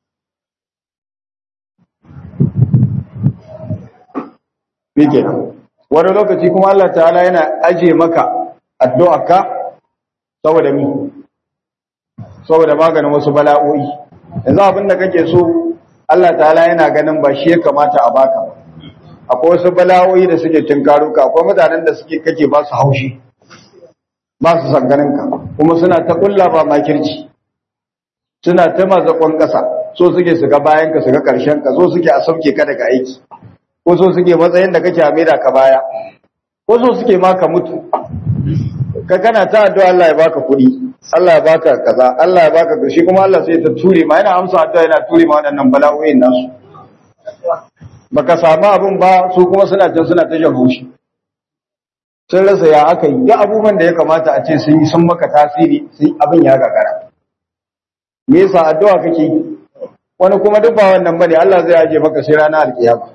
Shi kenan. wani lokaci kuma Allah ta'ala yana aje maka addu'a ka saboda mi saboda maganin wasu bala'o'i yanzu abin da kake so Allah ta'ala yana ganin ba shi ya kamata a baka ba akwai wasu bala'o'i da suke tinkaro ka akwai mutanen da suke kake ba su haushi ba su sanganin ka kuma suna ta kulla ba makirci suna ta mazakon ƙasa so suke su ga bayan ka su ga ƙarshen ka so suke a sauke ka daga aiki ko so suke matsayin da kake a maida ka baya ko so suke ma ka mutu ka kana ta addu'a Allah ya baka kuɗi Allah ya baka kaza Allah ya baka shi kuma Allah sai ta ture ma yana amsa addu'a yana ture ma waɗannan bala'o'in nasu baka samu abin ba su kuma suna can suna ta jan haushi sun rasa ya aka yi duk abubuwan da ya kamata a ce sun yi sun maka tasiri sun abin ya gagara me yasa addu'a kake wani kuma duk ba wannan bane Allah zai aje maka sai ranar alkiyama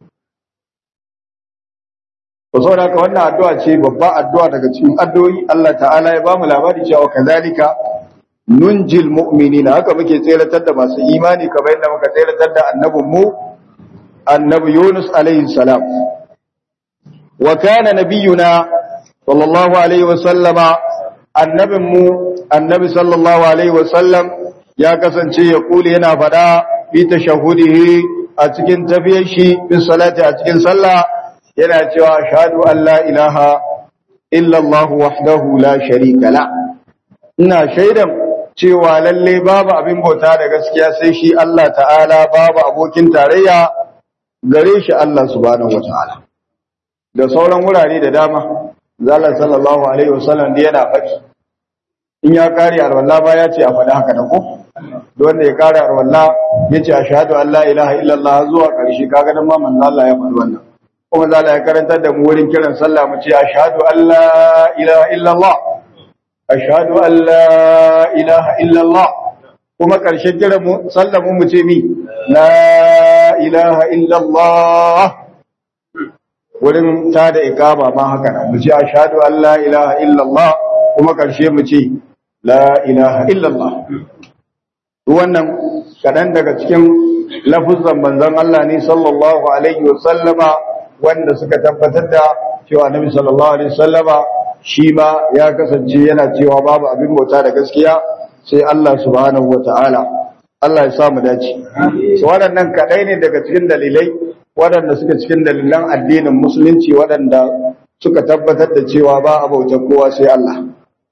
to saboda haka wannan addu'a ce babba addu'a daga cikin addu'o'i Allah ta'ala ya bamu labari cewa kazalika nunjil mu'minina haka muke tseratar da masu imani kamar yadda muka tseratar da annabin mu annabi Yunus alaihi salam wa kana nabiyuna sallallahu alaihi wa sallama annabin mu annabi sallallahu alaihi wa sallam ya kasance ya kuli yana fada bi tashahudihi a cikin tafiyar shi bi salati a cikin sallah yana cewa ashhadu an la ilaha illa Allah wahdahu la sharika la ina shaidan cewa lalle babu abin bauta da gaskiya sai shi Allah ta'ala babu abokin tarayya gare shi Allah subhanahu wataala da sauran wurare da dama zalla sallallahu alaihi wasallam da yana faɗi in ya kare alwala ba ya ce a faɗi haka da ko wanda ya kare alwala ya ce ashhadu an la ilaha illallah zuwa ƙarshe kaga dan ma manzo Allah ya faɗi wannan kuma za ya karantar da mu wurin kiran sallah mu ce ashhadu an la ilaha illallah ashhadu an la ilaha illallah kuma ƙarshen kiran mu sallah mu ce mi la ilaha illallah wurin ta da ikama ma haka nan mu ce ashhadu an la ilaha illallah kuma ƙarshe mu ce la ilaha illallah wannan kaɗan daga cikin lafuzan manzon Allah ne sallallahu alaihi wa sallama wanda suka tabbatar da cewa Annabi sallallahu alaihi wasallama shi ma ya kasance yana cewa babu abin bauta da gaskiya sai Allah subhanahu wataala Allah ya sa mu dace so waɗannan kadai ne daga cikin dalilai waɗanda suka cikin dalilan addinin musulunci waɗanda suka tabbatar da cewa ba a bauta kowa sai Allah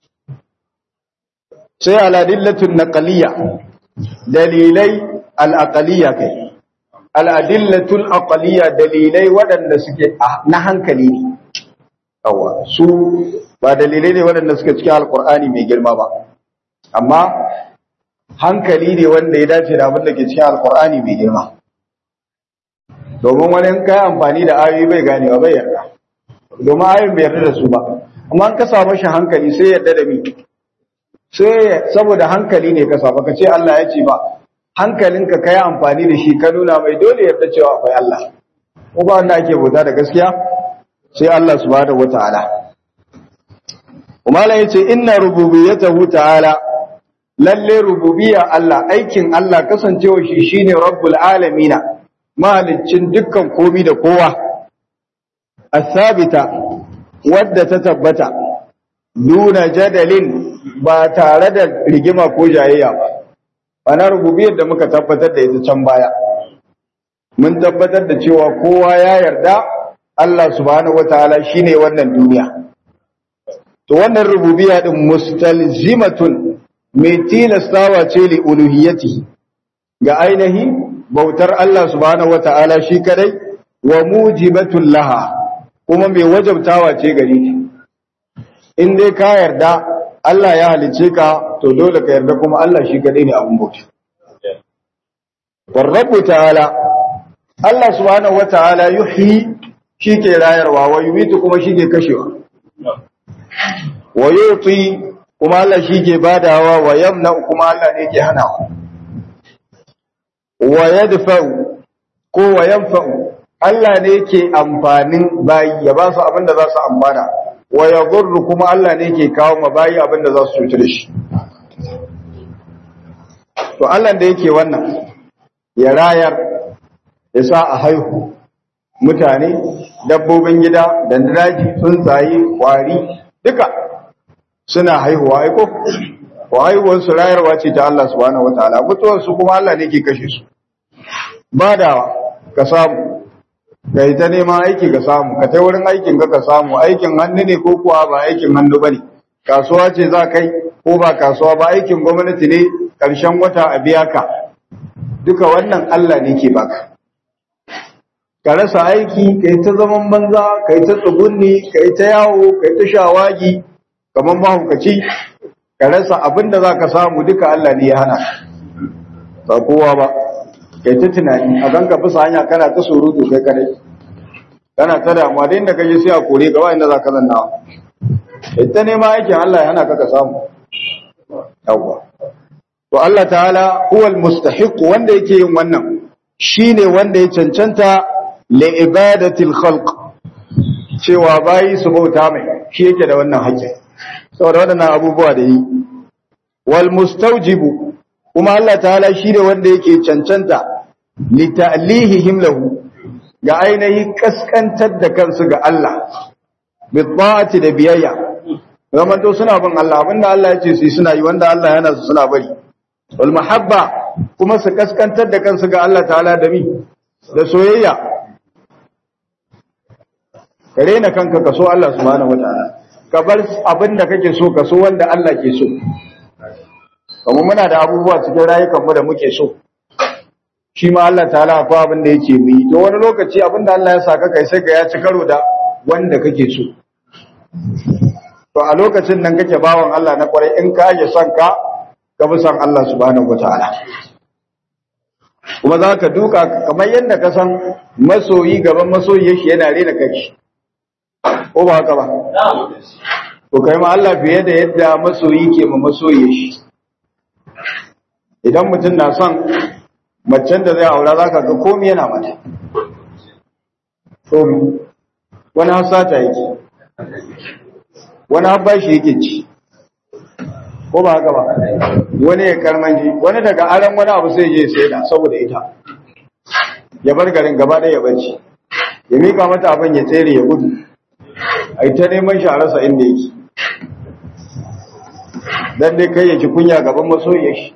sai aladillatun naqaliyya dalilai al-aqaliyya kai al'adillatul aqaliya dalilai waɗanda suke na hankali ne yawa su ba dalilai ne waɗanda suke cikin alkur'ani mai girma ba amma hankali ne wanda ya dace da abin da ke cikin alkur'ani mai girma domin wani kai amfani da ayoyi bai ganewa bai yarda domin ayoyin bai yarda da su ba amma an ka samu shi hankali sai yarda da mi sai saboda hankali ne ka samu ka ce Allah ya ce ba hankalinka ka yi amfani da shi ka nuna mai dole yarda cewa akwai Allah ko ba wanda ake bauta da gaskiya sai Allah subhanahu wataala kuma Allah yace inna rububiyyatahu ta'ala lalle rububiyya Allah aikin Allah kasancewa shi shine rabbul alamin mahaliccin dukkan komi da kowa asabita wadda ta tabbata duna jadalin ba tare da rigima ko jayayya ba ana rububiyar da muka tabbatar da ita can baya mun tabbatar da cewa kowa ya yarda Allah subhanahu wataala shine wannan duniya to wannan rububiyya din mustalzimatun mai tilastawa ce li uluhiyyati ga ainihi bautar Allah subhanahu wataala shi kadai wa mujibatul laha kuma mai wajabtawa ce gare ki in dai ka yarda Allah ya halice ka to dole ka yarda kuma Allah shi kadai ne abun bauta. Warrabu ta'ala Allah subhanahu wata'ala yuhyi shi ke rayarwa wa yumitu kuma shi ke kashewa. Wa yuti kuma Allah shi ke badawa wa yamna kuma Allah ne ke hanawa. Wa yadfa'u ko wa yanfa'u Allah ne ke amfanin bayi ya ba su abin da za su amfana wa yadhurru kuma Allah ne ke kawo mabayi abinda za su cutar shi to Allah da yake wannan ya rayar ya sa a haihu mutane dabbobin gida da daji tsuntsaye kwari duka suna haihuwa aiko ko haihuwar su rayarwa ce ta Allah subhanahu wataala mutuwar su kuma Allah ne ke kashe su ba da ka samu ka yi ta neman aiki ka samu ka ta wurin aikin ka ka samu aikin hannu ne ko kuwa ba aikin hannu bane kasuwa ce za kai ko ba kasuwa ba aikin gwamnati ne ƙarshen wata a biya ka duka wannan Allah ne ke baka ka rasa aiki ka yi ta zaman banza ka yi ta tsugunni ka yi ta yawo ka yi ta shawagi kamar mahaukaci ka rasa abin da za ka samu duka Allah ne ya hana ba kowa ba ka yi ta tunani a ganka bisa hanya kana ta surutu kai kadai kana ta damuwa da inda ka je sai a kore gaba inda za ka zanna ita nema aikin Allah ya hana ka ka samu yawwa to Allah ta'ala huwal mustahiq wanda yake yin wannan shine wanda ya cancanta li ibadatil khalq cewa bayi su bauta mai shi yake da wannan haƙƙi saboda waɗannan abubuwa da yi wal mustawjibu kuma Allah ta'ala shine wanda yake cancanta li ta'lihihim lahu ga ainihi kaskantar da kansu ga Allah bi ta'ati da biyayya zaman to suna bin Allah abinda Allah ya ce su suna yi wanda Allah yana su suna bari wal mahabba kuma su kaskantar da kansu ga Allah ta'ala da mi da soyayya ka rena kanka ka so Allah subhanahu wataala ka bar abin da kake so ka so wanda Allah ke so kuma muna da abubuwa cikin rayukan mu da muke so shi ma Allah ta'ala akwai abin da yake mu yi to wani lokaci abin da Allah ya saka kai sai ka ya ci karo da wanda kake so to a lokacin nan kake bawan Allah na kwarai in ka aje son ka ka bi son Allah subhanahu wataala kuma za ka duka kamar yadda ka san masoyi gaban masoyi shi yana rena kai ko ba haka ba to kai ma Allah fiye da yadda masoyi ke ma masoyi shi idan mutum na son macen da zai aura za ka ga komi yana mata komi wani hasata yake wani habbashi yake ci ko ba haka ba wani ya karmanji wani daga aran wani abu sai je sai da saboda ita ya bar garin gaba ɗaya ya barci ya mika mata abin ya tsere ya gudu a ta neman shi a rasa inda yake dan dai kai ya ji kunya gaban masoyiyar shi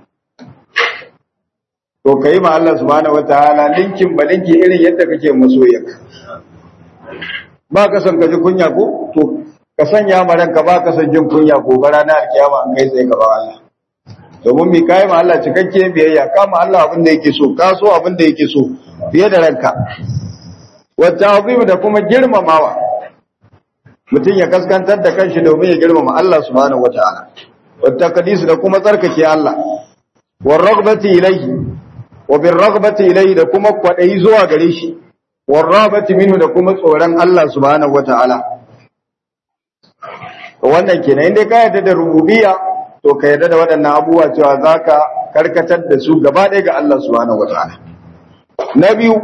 to kai ma Allah subhanahu wataala linkin ba linki irin yadda kake masoyiyarka ba ka san ka ji kunya ko to ka sanya ma ranka ba ka san jin kunya gobe ranar alkiyama an kai tsaye gaba Allah domin mi kai ma Allah cikakke biyayya ka ma Allah abin da yake so ka so abin da yake so fiye da ranka wa ta'zim da kuma girmamawa mutum ya kaskantar da kanshi domin ya girmama Allah subhanahu wataala wa taqdis da kuma tsarkake Allah wa raghbati ilayhi wa bir raghbati ilayhi da kuma kwadayi zuwa gare shi wa rabati minhu da kuma tsoron Allah subhanahu wataala wannan kenan inda ka yarda da rububiyya to ka yarda da waɗannan abubuwa cewa zaka karkatar da su gaba ɗaya ga Allah subhanahu wataala na biyu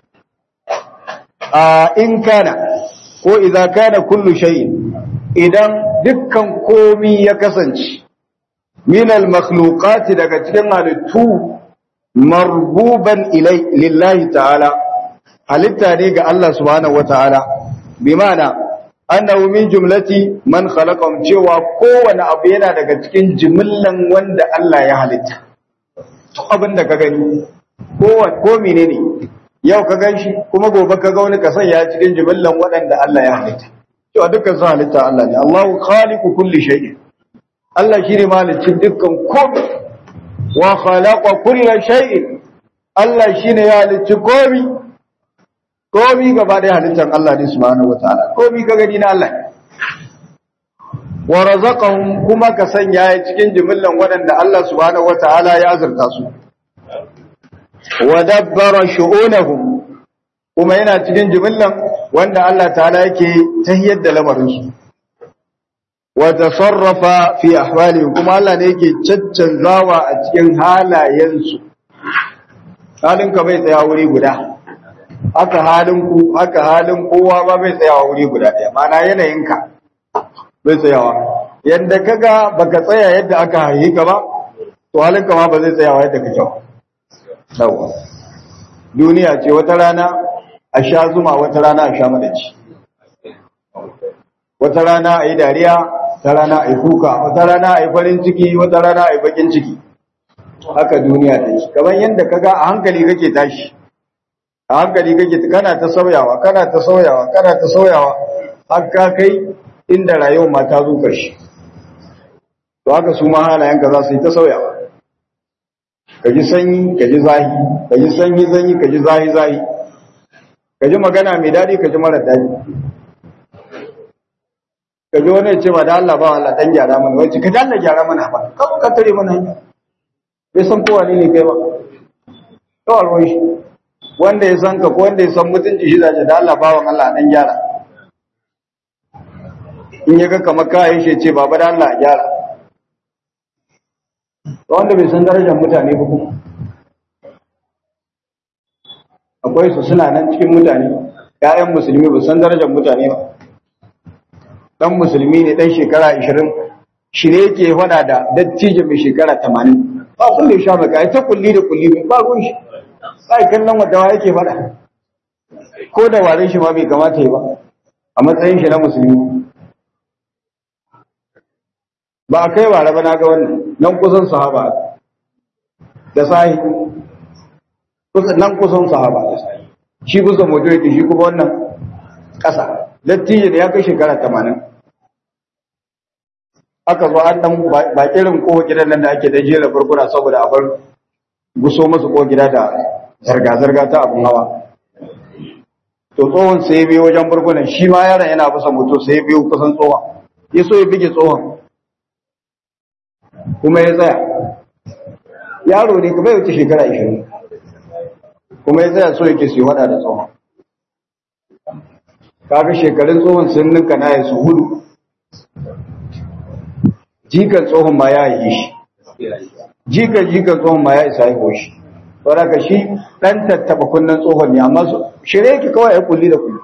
a in kana ko idza kana kullu shay'in idan dukkan komi ya kasance min al makhluqat daga cikin halittu marbuban ilai lillahi ta'ala halitta ne ga Allah subhanahu wataala bi ma'ana annahu min jumlati man khalaqahum cewa kowane abu yana daga cikin jimillan wanda Allah ya halitta to abin da ka gani ko ko menene yau ka ganshi kuma gobe ka ga wani ka sanya cikin jimillan waɗanda Allah ya halitta cewa dukkan su halitta Allah ne Allahu khaliqu kulli shay'in Allah shine malicin dukkan komai wa khalaqa kulla shay'in Allah shine ya halicci komai komi gaba da halittar Allah ne subhanahu wataala komi ka gani na Allah wa razaqahum kuma ka sanya ya cikin jimillan waɗanda Allah subhanahu wataala ya azurta su wa dabbara shu'unahum kuma yana cikin jimillan wanda Allah ta'ala yake tahiyar da lamarin su wa tasarrafa fi ahwalihim kuma Allah ne yake caccanzawa a cikin halayen su halin ka bai tsaya wuri guda haka halin ku haka halin kowa ba bai tsayawa wuri guda ɗaya mana yanayinka bai tsayawa yadda kaga baka tsaya yadda aka haihi ka ba to halinka ma ba zai tsayawa yadda kake ba yawa duniya ce wata rana a sha zuma wata rana a sha madaci wata rana a yi dariya wata rana a yi kuka wata rana a yi farin ciki wata rana a yi bakin ciki haka duniya ta yi kamar yadda kaga a hankali kake tashi a hankali kake kana ta sauyawa kana ta sauyawa kana ta sauyawa har ka kai inda rayuwar ma ta zo karshe to haka su ma halayenka za su yi ta sauyawa ka ji sanyi ka ji zahi ka ji sanyi zanyi ka ji zahi zahi ka ji magana mai daɗi ka ji mara daɗi ka ji wani ya ce ba da Allah ba Allah dan gyara mana wai ka ji Allah gyara mana ba ka ka tare mana hanya bai san kowa ne ne kai ba kawai ruwan shi wanda ya san ka ko wanda ya san mutunci shi zace da Allah bawan Allah dan gyara in ya ga kamar kayan shi ce baba da Allah gyara wanda bai san darajar mutane ba kuma akwai su suna nan cikin mutane ƴaƴan musulmi ba san darajar mutane ba dan musulmi ne dan shekara 20 shi ne yake fada da dattijo mai shekara 80 ba kun da sha maka ai ta kulli da kulli ba ruwan shi sai kallon wadawa yake fada ko da warin shi ma bai kamata yi ba a matsayin shi na musulmi ba a kai ware ba na ga wannan nan kusan sahaba da sahi kusan nan kusan sahaba da sahi shi kusan moto yake shi kuma wannan ƙasa dattijo da ya kai shekara tamanin aka zo an dan ba irin ko gidan nan da ake da jera burkuna saboda a bar guso masu ko gida da zarga-zarga ta abun hawa to tsohon sai biyo wajen burkunan shi ma yaron yana bisa moto sai biyo kusan tsohon ya so ya bige tsohon kuma ya tsaya yaro ne kuma ya wuce shekara 20 kuma ya tsaya so yake su wada da tsohon kaga shekarun tsohon sun ninka na ya su hudu jikan tsohon ma ya yi shi jikan jikan tsohon ma ya isa haihu shi saboda ka shi dan tattaba kunnen tsohon ne amma shirye yake kawai ya kulli da kulli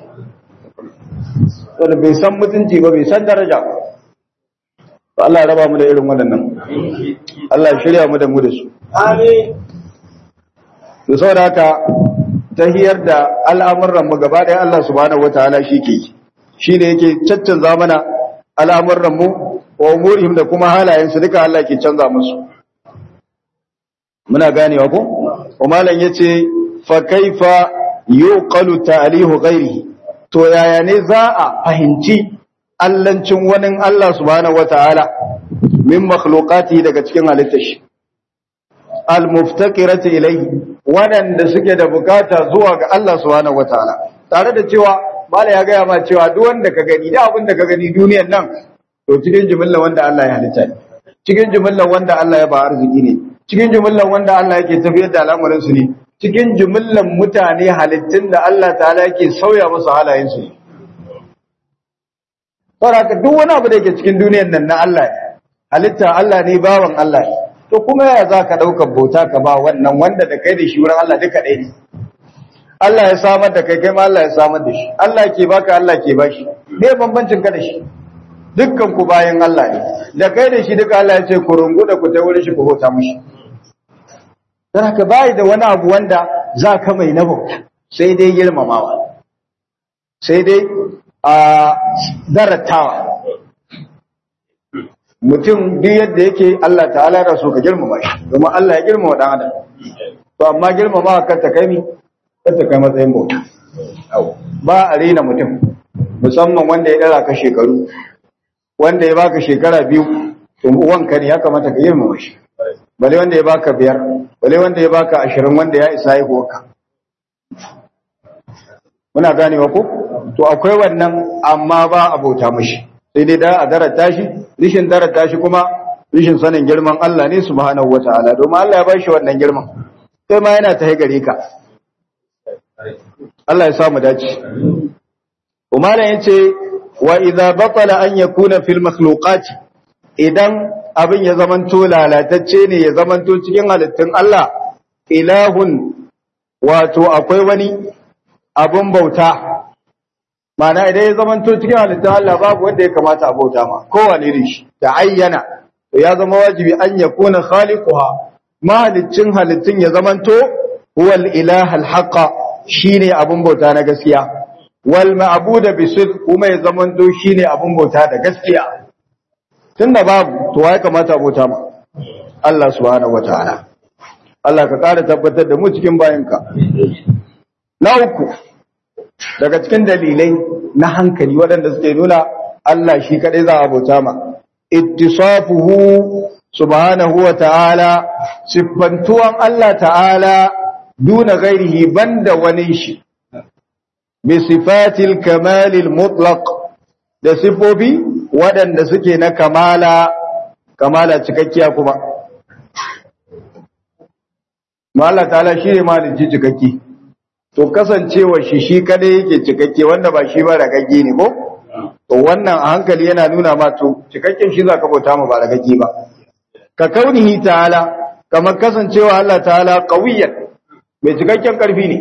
saboda bai san mutunci ba bai san daraja ba Allah ya raba mu da irin waɗannan Allah ya shirya mu da mu da su Amin. to saboda haka tahiyar da al'amuran mu gaba ɗaya Allah subhanahu wataala shi ke shi ne yake caccanza mana al'amuran mu wa umurihim da kuma halayen su duka Allah ke canza musu muna ganewa ko umalan yace fa kaifa yuqalu ta'lihu ghairihi to yaya ne za a fahimci allancin wani Allah subhanahu wataala min makhluqati daga cikin halittar shi al-muftaqirati ilayhi wadanda suke da bukata zuwa ga Allah subhanahu wataala tare da cewa mala ya gaya ma cewa duk wanda ka gani da abin da ka gani duniyar nan to cikin jumlar wanda Allah ya halitta ne cikin jumlar wanda Allah ya ba arziki ne cikin jumlar wanda Allah yake tafiyar da al'amuran su ne cikin jumlar mutane halittun da Allah ta'ala yake sauya musu halayen su ne saboda duk wani abu da yake cikin duniyar nan na Allah ne halitta Allah ne bawan Allah ne to kuma ya za ka ɗaukar bauta ka ba wannan wanda da kai da shi wurin Allah duka ɗaya ne Allah ya samar da kai kai ma Allah ya samar da shi Allah ke baka Allah ke bashi me bambancin ka da shi dukkan ku bayan Allah ne da kai da shi duka Allah ya ce ku rungu da ku ta wurin shi ku bauta mishi dan haka bai da wani abu wanda za ka mai na bauta sai dai girmamawa sai dai a daratawa mutum duk yadda yake Allah ta'ala da so ka girmama shi domin Allah ya girmama dan adam to amma girmama ka ta kai ni ka ta kai matsayin bauta ba a rena mutum musamman wanda ya dara ka shekaru wanda ya baka shekara biyu to uwanka ne ya kamata ka girmama shi bale wanda ya baka biyar bale wanda ya baka ashirin wanda ya isa haihuwarka muna ganewa ko to akwai wannan amma ba a bauta mashi sai dai da a darata shi rishin darata shi kuma rishin sanin girman Allah ne subhanahu wataala domin Allah ya ba shi wannan girman sai ma yana ta gare ka Allah ya sa mu dace Umar yace wa idza batala an yakuna fil makhluqati idan abin ya zamanto lalatacce ne ya zamanto cikin halittun Allah ilahun wato akwai wani abun bauta Ma'ana idan ya zamanto cikin halittun Allah babu wanda ya kamata a bauta ma, kowane ne shi, da ayyana, to ya zama wajibi an ya kuna khaliquha mahalicin halittun ya zamanto huwal ilahal haqa shine abun bauta na gaskiya wal ma'budu bisid kuma ya zamanto shine abun bauta da gaskiya tunda babu to wai kamata a bauta ma Allah subhanahu wataala Allah ka ƙara tabbatar da mu cikin bayinka na uku daga cikin dalilai na hankali waɗanda suke nuna Allah shi kaɗai za a bauta ma ittisafuhu subhanahu wa ta'ala siffantuwan Allah ta'ala duna gairihi banda wani shi bi sifatil kamalil mutlaq da sifofi waɗanda suke na kamala kamala cikakkiya kuma ma Allah ta'ala shi ne malinci cikakki to kasancewa shi shi kadai yake cikakke wanda ba shi ba ragagge ne ko to wannan a hankali yana nuna ma to cikakken shi zaka bauta ma ba ragagge ba ka kaunihi ta'ala kamar kasancewa Allah ta'ala qawiyan mai cikakken karfi ne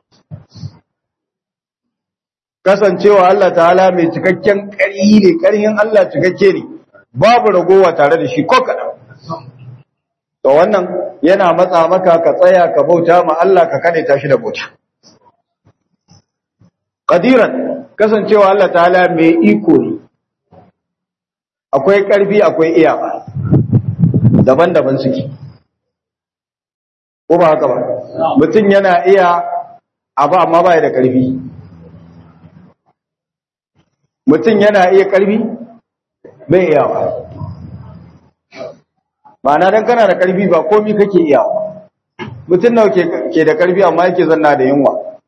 kasancewa Allah ta'ala mai cikakken ƙarfi ne ƙarfin Allah cikakke ne babu ragowa tare da shi ko kaɗan to wannan yana matsa maka ka tsaya ka bauta ma Allah ka kane tashi da bauta qadiran kasancewa Allah ta'ala mai iko ne akwai ƙarfi akwai iyawa daban-daban suke ko ba haka ba mutum yana iya abu amma ba da ƙarfi mutum yana iya ƙarfi bai iyawa ma'ana don kana da ƙarfi ba komi kake iyawa mutum nawa ke da ƙarfi amma yake zanna da yunwa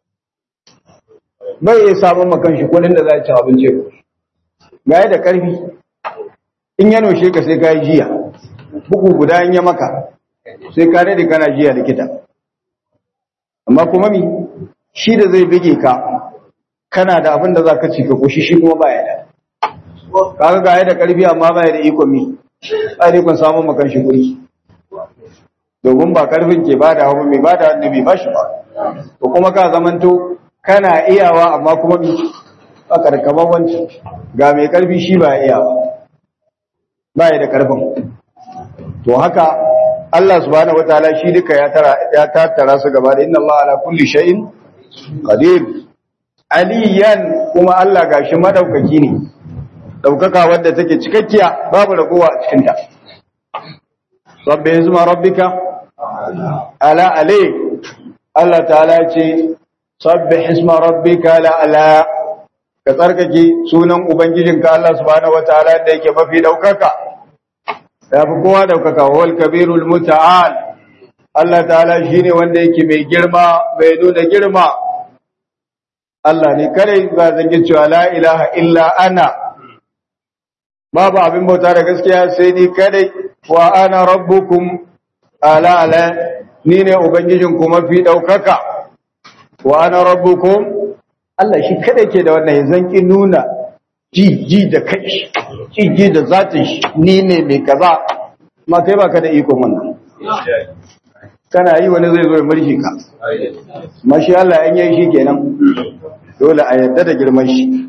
bai iya samun makan shi kudin da za a ci abinci ga da ƙarfi in ya noshe ka sai ka yi jiya bugu guda in ya maka sai ka da kana jiya likita amma kuma mi shi da zai bige ka kana da abin da za ka ci ka kushi shi kuma baya da kaga ga da ƙarfi amma baya da ikon mi a ikon samun makan shi guri domin ba ƙarfin ke ba da hawa mai ba da wanda bai ba shi ba to kuma ka zamanto kana iyawa amma kuma mi a karkaman wancan ga mai ƙarfi shi ba iyawa ba da ƙarfin to haka Allah subhanahu wataala shi duka ya tara ya tattara su gaba da inna Allah ala kulli shay'in qadir aliyan kuma Allah gashi madaukaki ne daukaka wanda take cikakkiya babu ragowa a cikin ta rabbi izma rabbika ala alai Allah ta'ala ce sabbih isma rabbika la ala ka tsarkake sunan ubangijinka Allah subhanahu wataala da yake mafi daukaka ya fi kowa daukaka wal kabirul muta'al Allah ta'ala shine wanda yake mai girma mai nuna girma Allah ne kare ba zangin cewa la ilaha illa ana babu abin bauta da gaskiya sai ni kadai wa ana rabbukum ala ala ni ne ubangijin ku mafi daukaka wa ana rabbukum Allah shi kadai ke da wannan zanki nuna ji ji da kai ji ji da zatin shi ni ne mai kaza ma kai baka da ikon wannan kana yi wani zai zo ya murshi ka mashi Allah an yi shi kenan dole a yarda da girman shi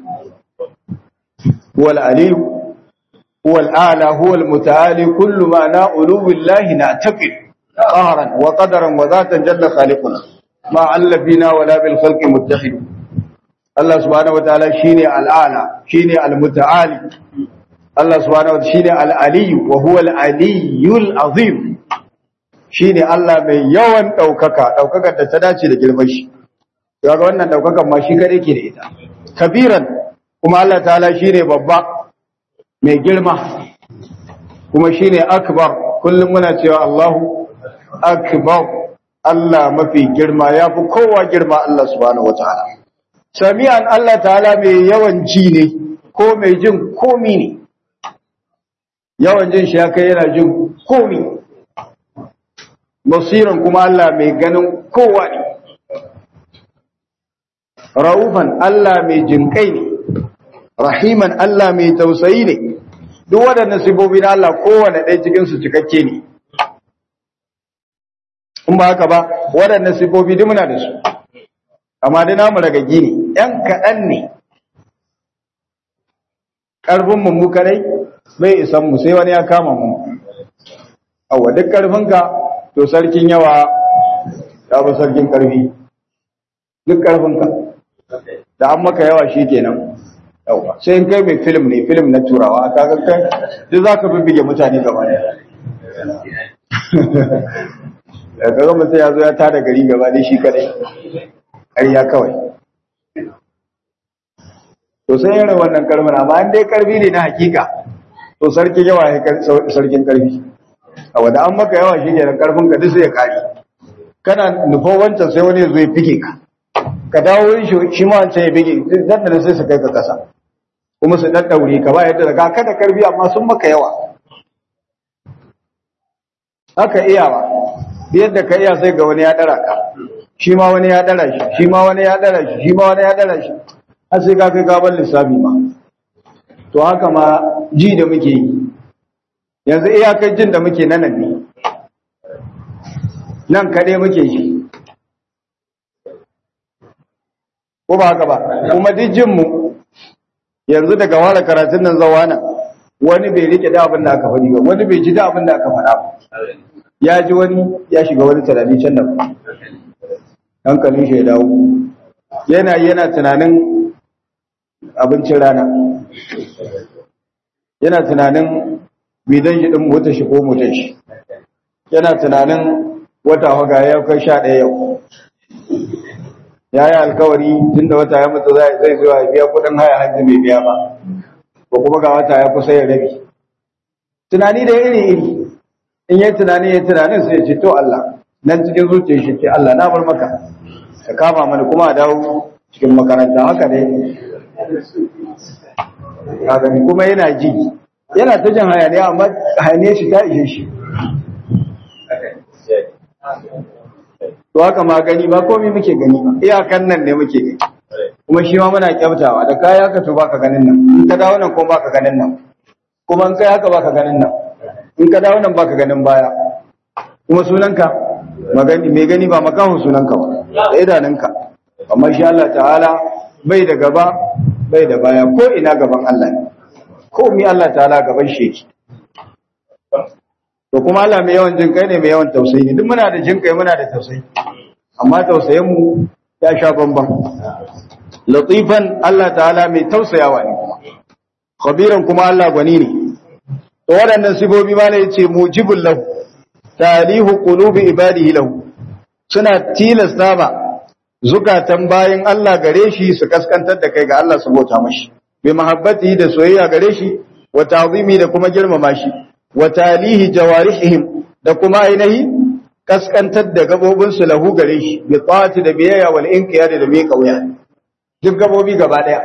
huwal aliyu huwal a'la huwal muta'ali kullu ma na ulubillahi na taqid qahran wa qadaran wa zatan jalla khaliquna ma allafina wala bil khalqi muttahid Allah subhanahu wataala shine al'ala shine al-muta'ali Allah subhanahu wataala shine al-aliyu wa huwa al-aliyyul azim shine Allah mai yawan daukaka daukakar da ta dace da girman shi kaga wannan daukakan ma shi kare ke da ita kabiran kuma Allah ta'ala shine babba mai girma kuma shine akbar kullum muna cewa Allahu akbar Allah mafi girma yafi kowa girma Allah subhanahu wataala sami'an Allah ta'ala mai yawan ji ne ko mai jin komi ne yawan jin shi ya kai yana jin komi basiran kuma Allah mai ganin kowa ne ra'ufan Allah mai jinkai ne rahiman Allah mai tausayi ne duk waɗannan sifofi na Allah kowane ɗaya cikin su cikakke ne in ba haka ba waɗannan sifofi duk muna da su amma dai namu ragaggi ne ‘yan kaɗan ne karfin mu mu kadai bai isan mu sai wani ya kama mu awa duk karfinka to sarkin yawa ya ba sarkin karfi duk karfinka da an maka yawa shi kenan yawa sai in kai mai film ne film na turawa ka ga kai duk za ka bibbige mutane gaba ne da kaga mutum ya zo ya tada gari gaba ne shi kadai ƙarya kawai to sai yana wannan karfin amma an dai karfi ne na hakika to sarkin yawa ya sarkin karfi a wanda an maka yawa shi kenan karfin ka duk sai ya kare kana nufo wancan sai wani zo ya fike ka ka dawo wurin shi ma wancan ya fike dan da sai su kai ka kasa kuma su daddaure ka ba yadda ka kada karfi amma sun maka yawa haka iyawa yadda ka iya sai ga wani ya dara ka shi ma wani ya dara shi shi ma wani ya dara shi shi ma wani ya dara shi har sai ka kai gaban lissafi ma to haka ma ji da muke yi yanzu iyakar jin da muke nan ne nan kaɗai muke shi ko ba haka ba kuma duk jinmu yanzu daga ware karatun nan zawa nan wani bai rike da abin da aka faɗi ba wani bai ji da abin da aka faɗa ba ya ji wani ya shiga wani tunani can da hankalin shi ya dawo yana yana tunanin abincin rana yana tunanin bidan shi din motar shi ko motar shi yana tunanin wata waga ya kai sha ɗaya yau ya yi alkawari tun da wata ya mutu zai zuwa ya biya kudin haya hajji bai biya ba ko kuma ga wata ya kusa ya rabi tunani da iri iri in yi tunani ya tunanin sai ya ce to Allah nan cikin zuciyar shi ce Allah na bar maka ka kama mana kuma a dawo cikin makaranta haka ne kuma yana ji yana ta jin hayaniya amma hayaniya shi ta ishe shi to haka ma gani ba komai muke gani ba iyakan nan ne muke gani kuma shi ma muna kyautawa da kaya ka to baka ganin nan in ka dawo nan ko baka ganin nan kuma in kai haka baka ganin nan in ka dawo nan baka ganin baya kuma sunanka magani mai gani ba makahun sunanka ba da idanunka amma shi Allah ta'ala bai da gaba bai da baya ko ina gaban Allah ne ko mi Allah ta'ala gaban shi yake to kuma Allah mai yawan jin kai ne mai yawan tausayi ne duk muna da jin kai muna da tausayi amma tausayin mu ya sha bamban latifan Allah ta'ala mai tausayawa ne kuma khabiran kuma Allah gwani ne to waɗannan sifofi ma ne yace mujibul lahu talihu qulubi ibadihi lahu suna tilasta ba zukatan bayin Allah gare shi su kaskantar da kai ga Allah su bauta mashi bi mahabbati da soyayya gare shi wa ta'zimi da kuma girmama shi wa talihi jawarihim da kuma ainihi kaskantar da gabobin su lahu gare shi bi ta'ati da biyayya wal inqiyad da mai kauya duk gabobi gaba daya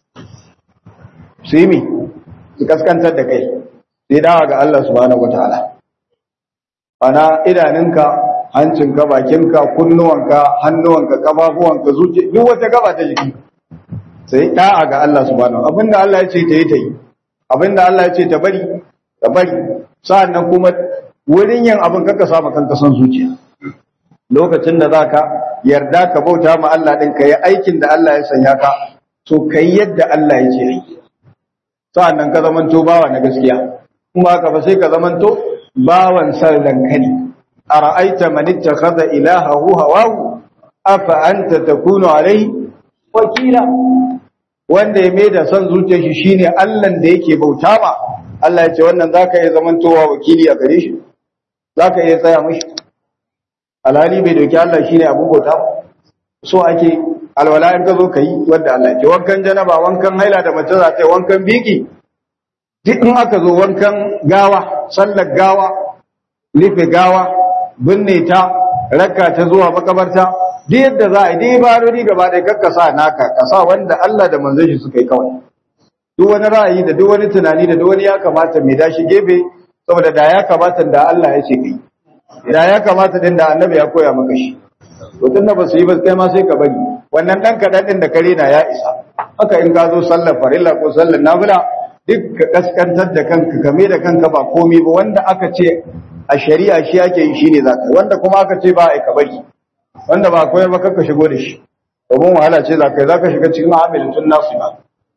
su yi mi su kaskantar da kai sai dawa ga Allah subhanahu wataala ana idanunka hancinka bakinka kunnuwanka hannuwanka kafafuwanka zuci duk wata gaba ta jiki sai da'a ga Allah subhanahu abinda Allah ya ce ta yi ta yi abinda Allah ya ce ta bari ta bari sa'annan kuma wurin yin abin kaka samu kanka son zuciya lokacin da zaka yarda ka bauta ma Allah din ka yi aikin da Allah ya sanya ka to kai yadda Allah ya ce yi sa'annan ka zamanto bawa na gaskiya kuma haka ba sai ka zamanto bawan sallan kani ara'aita man ittakhadha ilahahu hawahu afa anta takunu alayhi wakila wanda ya mai da son zuciyar shi shine Allah da yake bauta ma Allah ya ce wannan zaka iya zamantowa wakili a gare shi zaka iya tsaya mishi alhali bai doki Allah shine abun bauta ba so ake alwala in ka zo kai wanda Allah ya ce wankan janaba wankan haila da mace za ta yi wankan biki duk in aka zo wankan gawa sallar gawa rufe gawa binne ta rakka ta zuwa makabarta duk yadda za a yi dai barori gaba ɗaya kakka sa naka ka sa wanda Allah da manzon shi suka yi kawai duk wani ra'ayi da duk wani tunani da duk wani ya kamata mai dashi gefe saboda da ya kamata da Allah ya ce kai da ya kamata din da annabi ya koya maka shi to tunda ba su yi ba kai ma sai ka bari wannan dan kaɗan din da kare na ya isa haka in ka zo sallar farilla ko sallar nafila duk ka kaskantar da kanka kame da kanka ba komai ba wanda aka ce a shari'a shi ake yi shine zaka wanda kuma aka ce ba ai ka bari wanda ba koyar ba kanka shigo da shi domin wahala ce zaka yi zaka shiga cikin amilatun nasu ba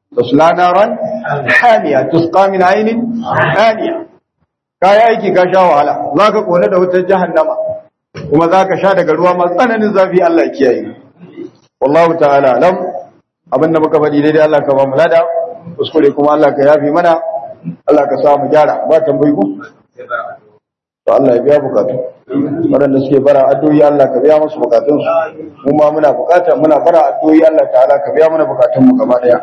tasla naran hamiya tusqa min aynin haniya kai aiki ka sha wahala zaka kone da wutar jahannama kuma zaka sha daga ruwa masu tsananin zafi Allah ya kiyaye wallahu ta'ala alam abinda muka faɗi daidai Allah ka ba mu lada kuskure kuma Allah ka yafi mana Allah ka sa mu gyara ba tambayi ko to Allah ya biya bukatu waɗanda suke bara addu'o'i Allah ka biya musu bukatun su mu ma muna bukata muna bara addu'o'i Allah ta'ala ka biya mana bukatun mu gaba daya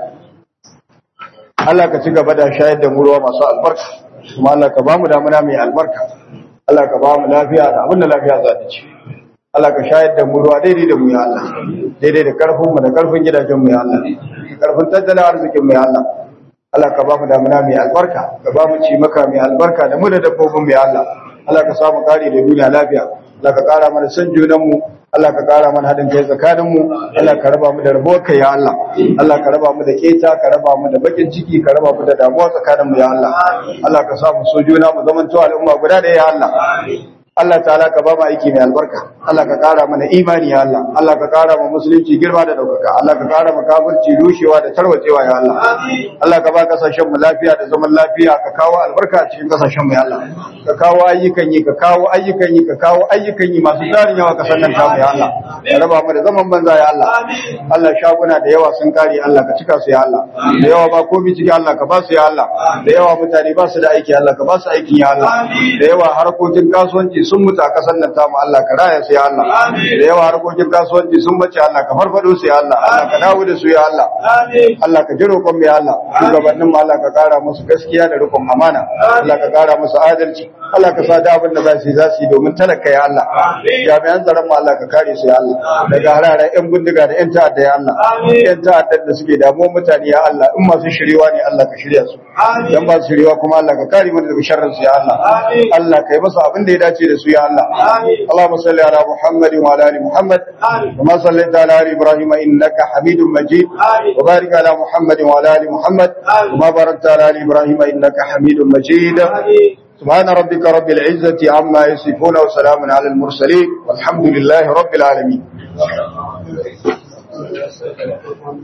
Allah ka ci gaba da shayar da mu ruwa masu albarka kuma Allah ka ba mu damuna mai albarka Allah ka ba mu lafiya da abin da lafiya za ta ci Allah ka shayar da mu ruwa daidai da mu ya Allah daidai da karfin mu da karfin gidajen mu ya Allah karfin tattalin arzikin mu ya Allah Allah ka ba mu damuna mai albarka ka ba mu ci maka mai albarka da mu da dabbobin mu ya Allah Allah ka samu kare da duniya lafiya Allah ka kara mana san junan mu Allah ka kara mana haɗin kai tsakanin mu Allah ka raba mu da rabuwar kai ya Allah Allah ka raba mu da keta ka raba mu da bakin ciki ka raba mu da damuwa tsakanin mu ya Allah Allah ka sa mu so juna mu zamanto al'umma guda da ya Allah Allah ta'ala ka ba mu aiki mai albarka Allah ka kara mana imani ya Allah Allah ka kara mu musulunci girma da daukaka Allah ka kara mu kafirci rushewa da tarwacewa ya Allah Allah ka ba kasashen mu lafiya da zaman lafiya ka kawo albarka a cikin kasashen mu ya Allah ka kawo ayyukan yi ka kawo ayyukan yi ka kawo ayyukan yi masu tarin yawa kasar nan tamu ya Allah ka raba mu da zaman banza ya Allah Allah shaguna da yawa sun kare Allah ka cika su ya Allah da yawa ba komai ciki Allah ka ba su ya Allah da yawa mutane ba su da aiki Allah ka ba su aikin ya Allah da yawa harkokin kasuwanci sun mutu a kasar nan tamu Allah ka raya su ya Allah da yawa harkokin kasuwanci sun bace Allah ka farfado su ya Allah Allah ka dawo da su ya Allah Allah ka ji roƙon mu ya Allah shugabannin mu Allah ka kara musu gaskiya da riƙon amana Allah ka kara musu adalci Allah ka sa da abin da za su yi za su yi domin talaka ya Allah jami'an tsaron mu Allah ka kare su ya Allah daga hararen yan bindiga da yan ta'adda ya Allah yan ta'adda da suke damuwar mutane ya Allah in masu shiriwa ne Allah ka shirya su dan ba su shiriwa kuma Allah ka kare mu daga sharrin su ya Allah Allah kai masa abin da ya dace da su ya Allah Allahumma salli ala Muhammad wa ala ali Muhammad kama sallaita ala ali Ibrahim innaka Hamidum Majid wa barik ala Muhammad wa ala ali Muhammad kama barakta ala ali Ibrahim innaka Hamidum Majid سبحان ربك رب العزة عما يصفون وسلام على المرسلين والحمد لله رب العالمين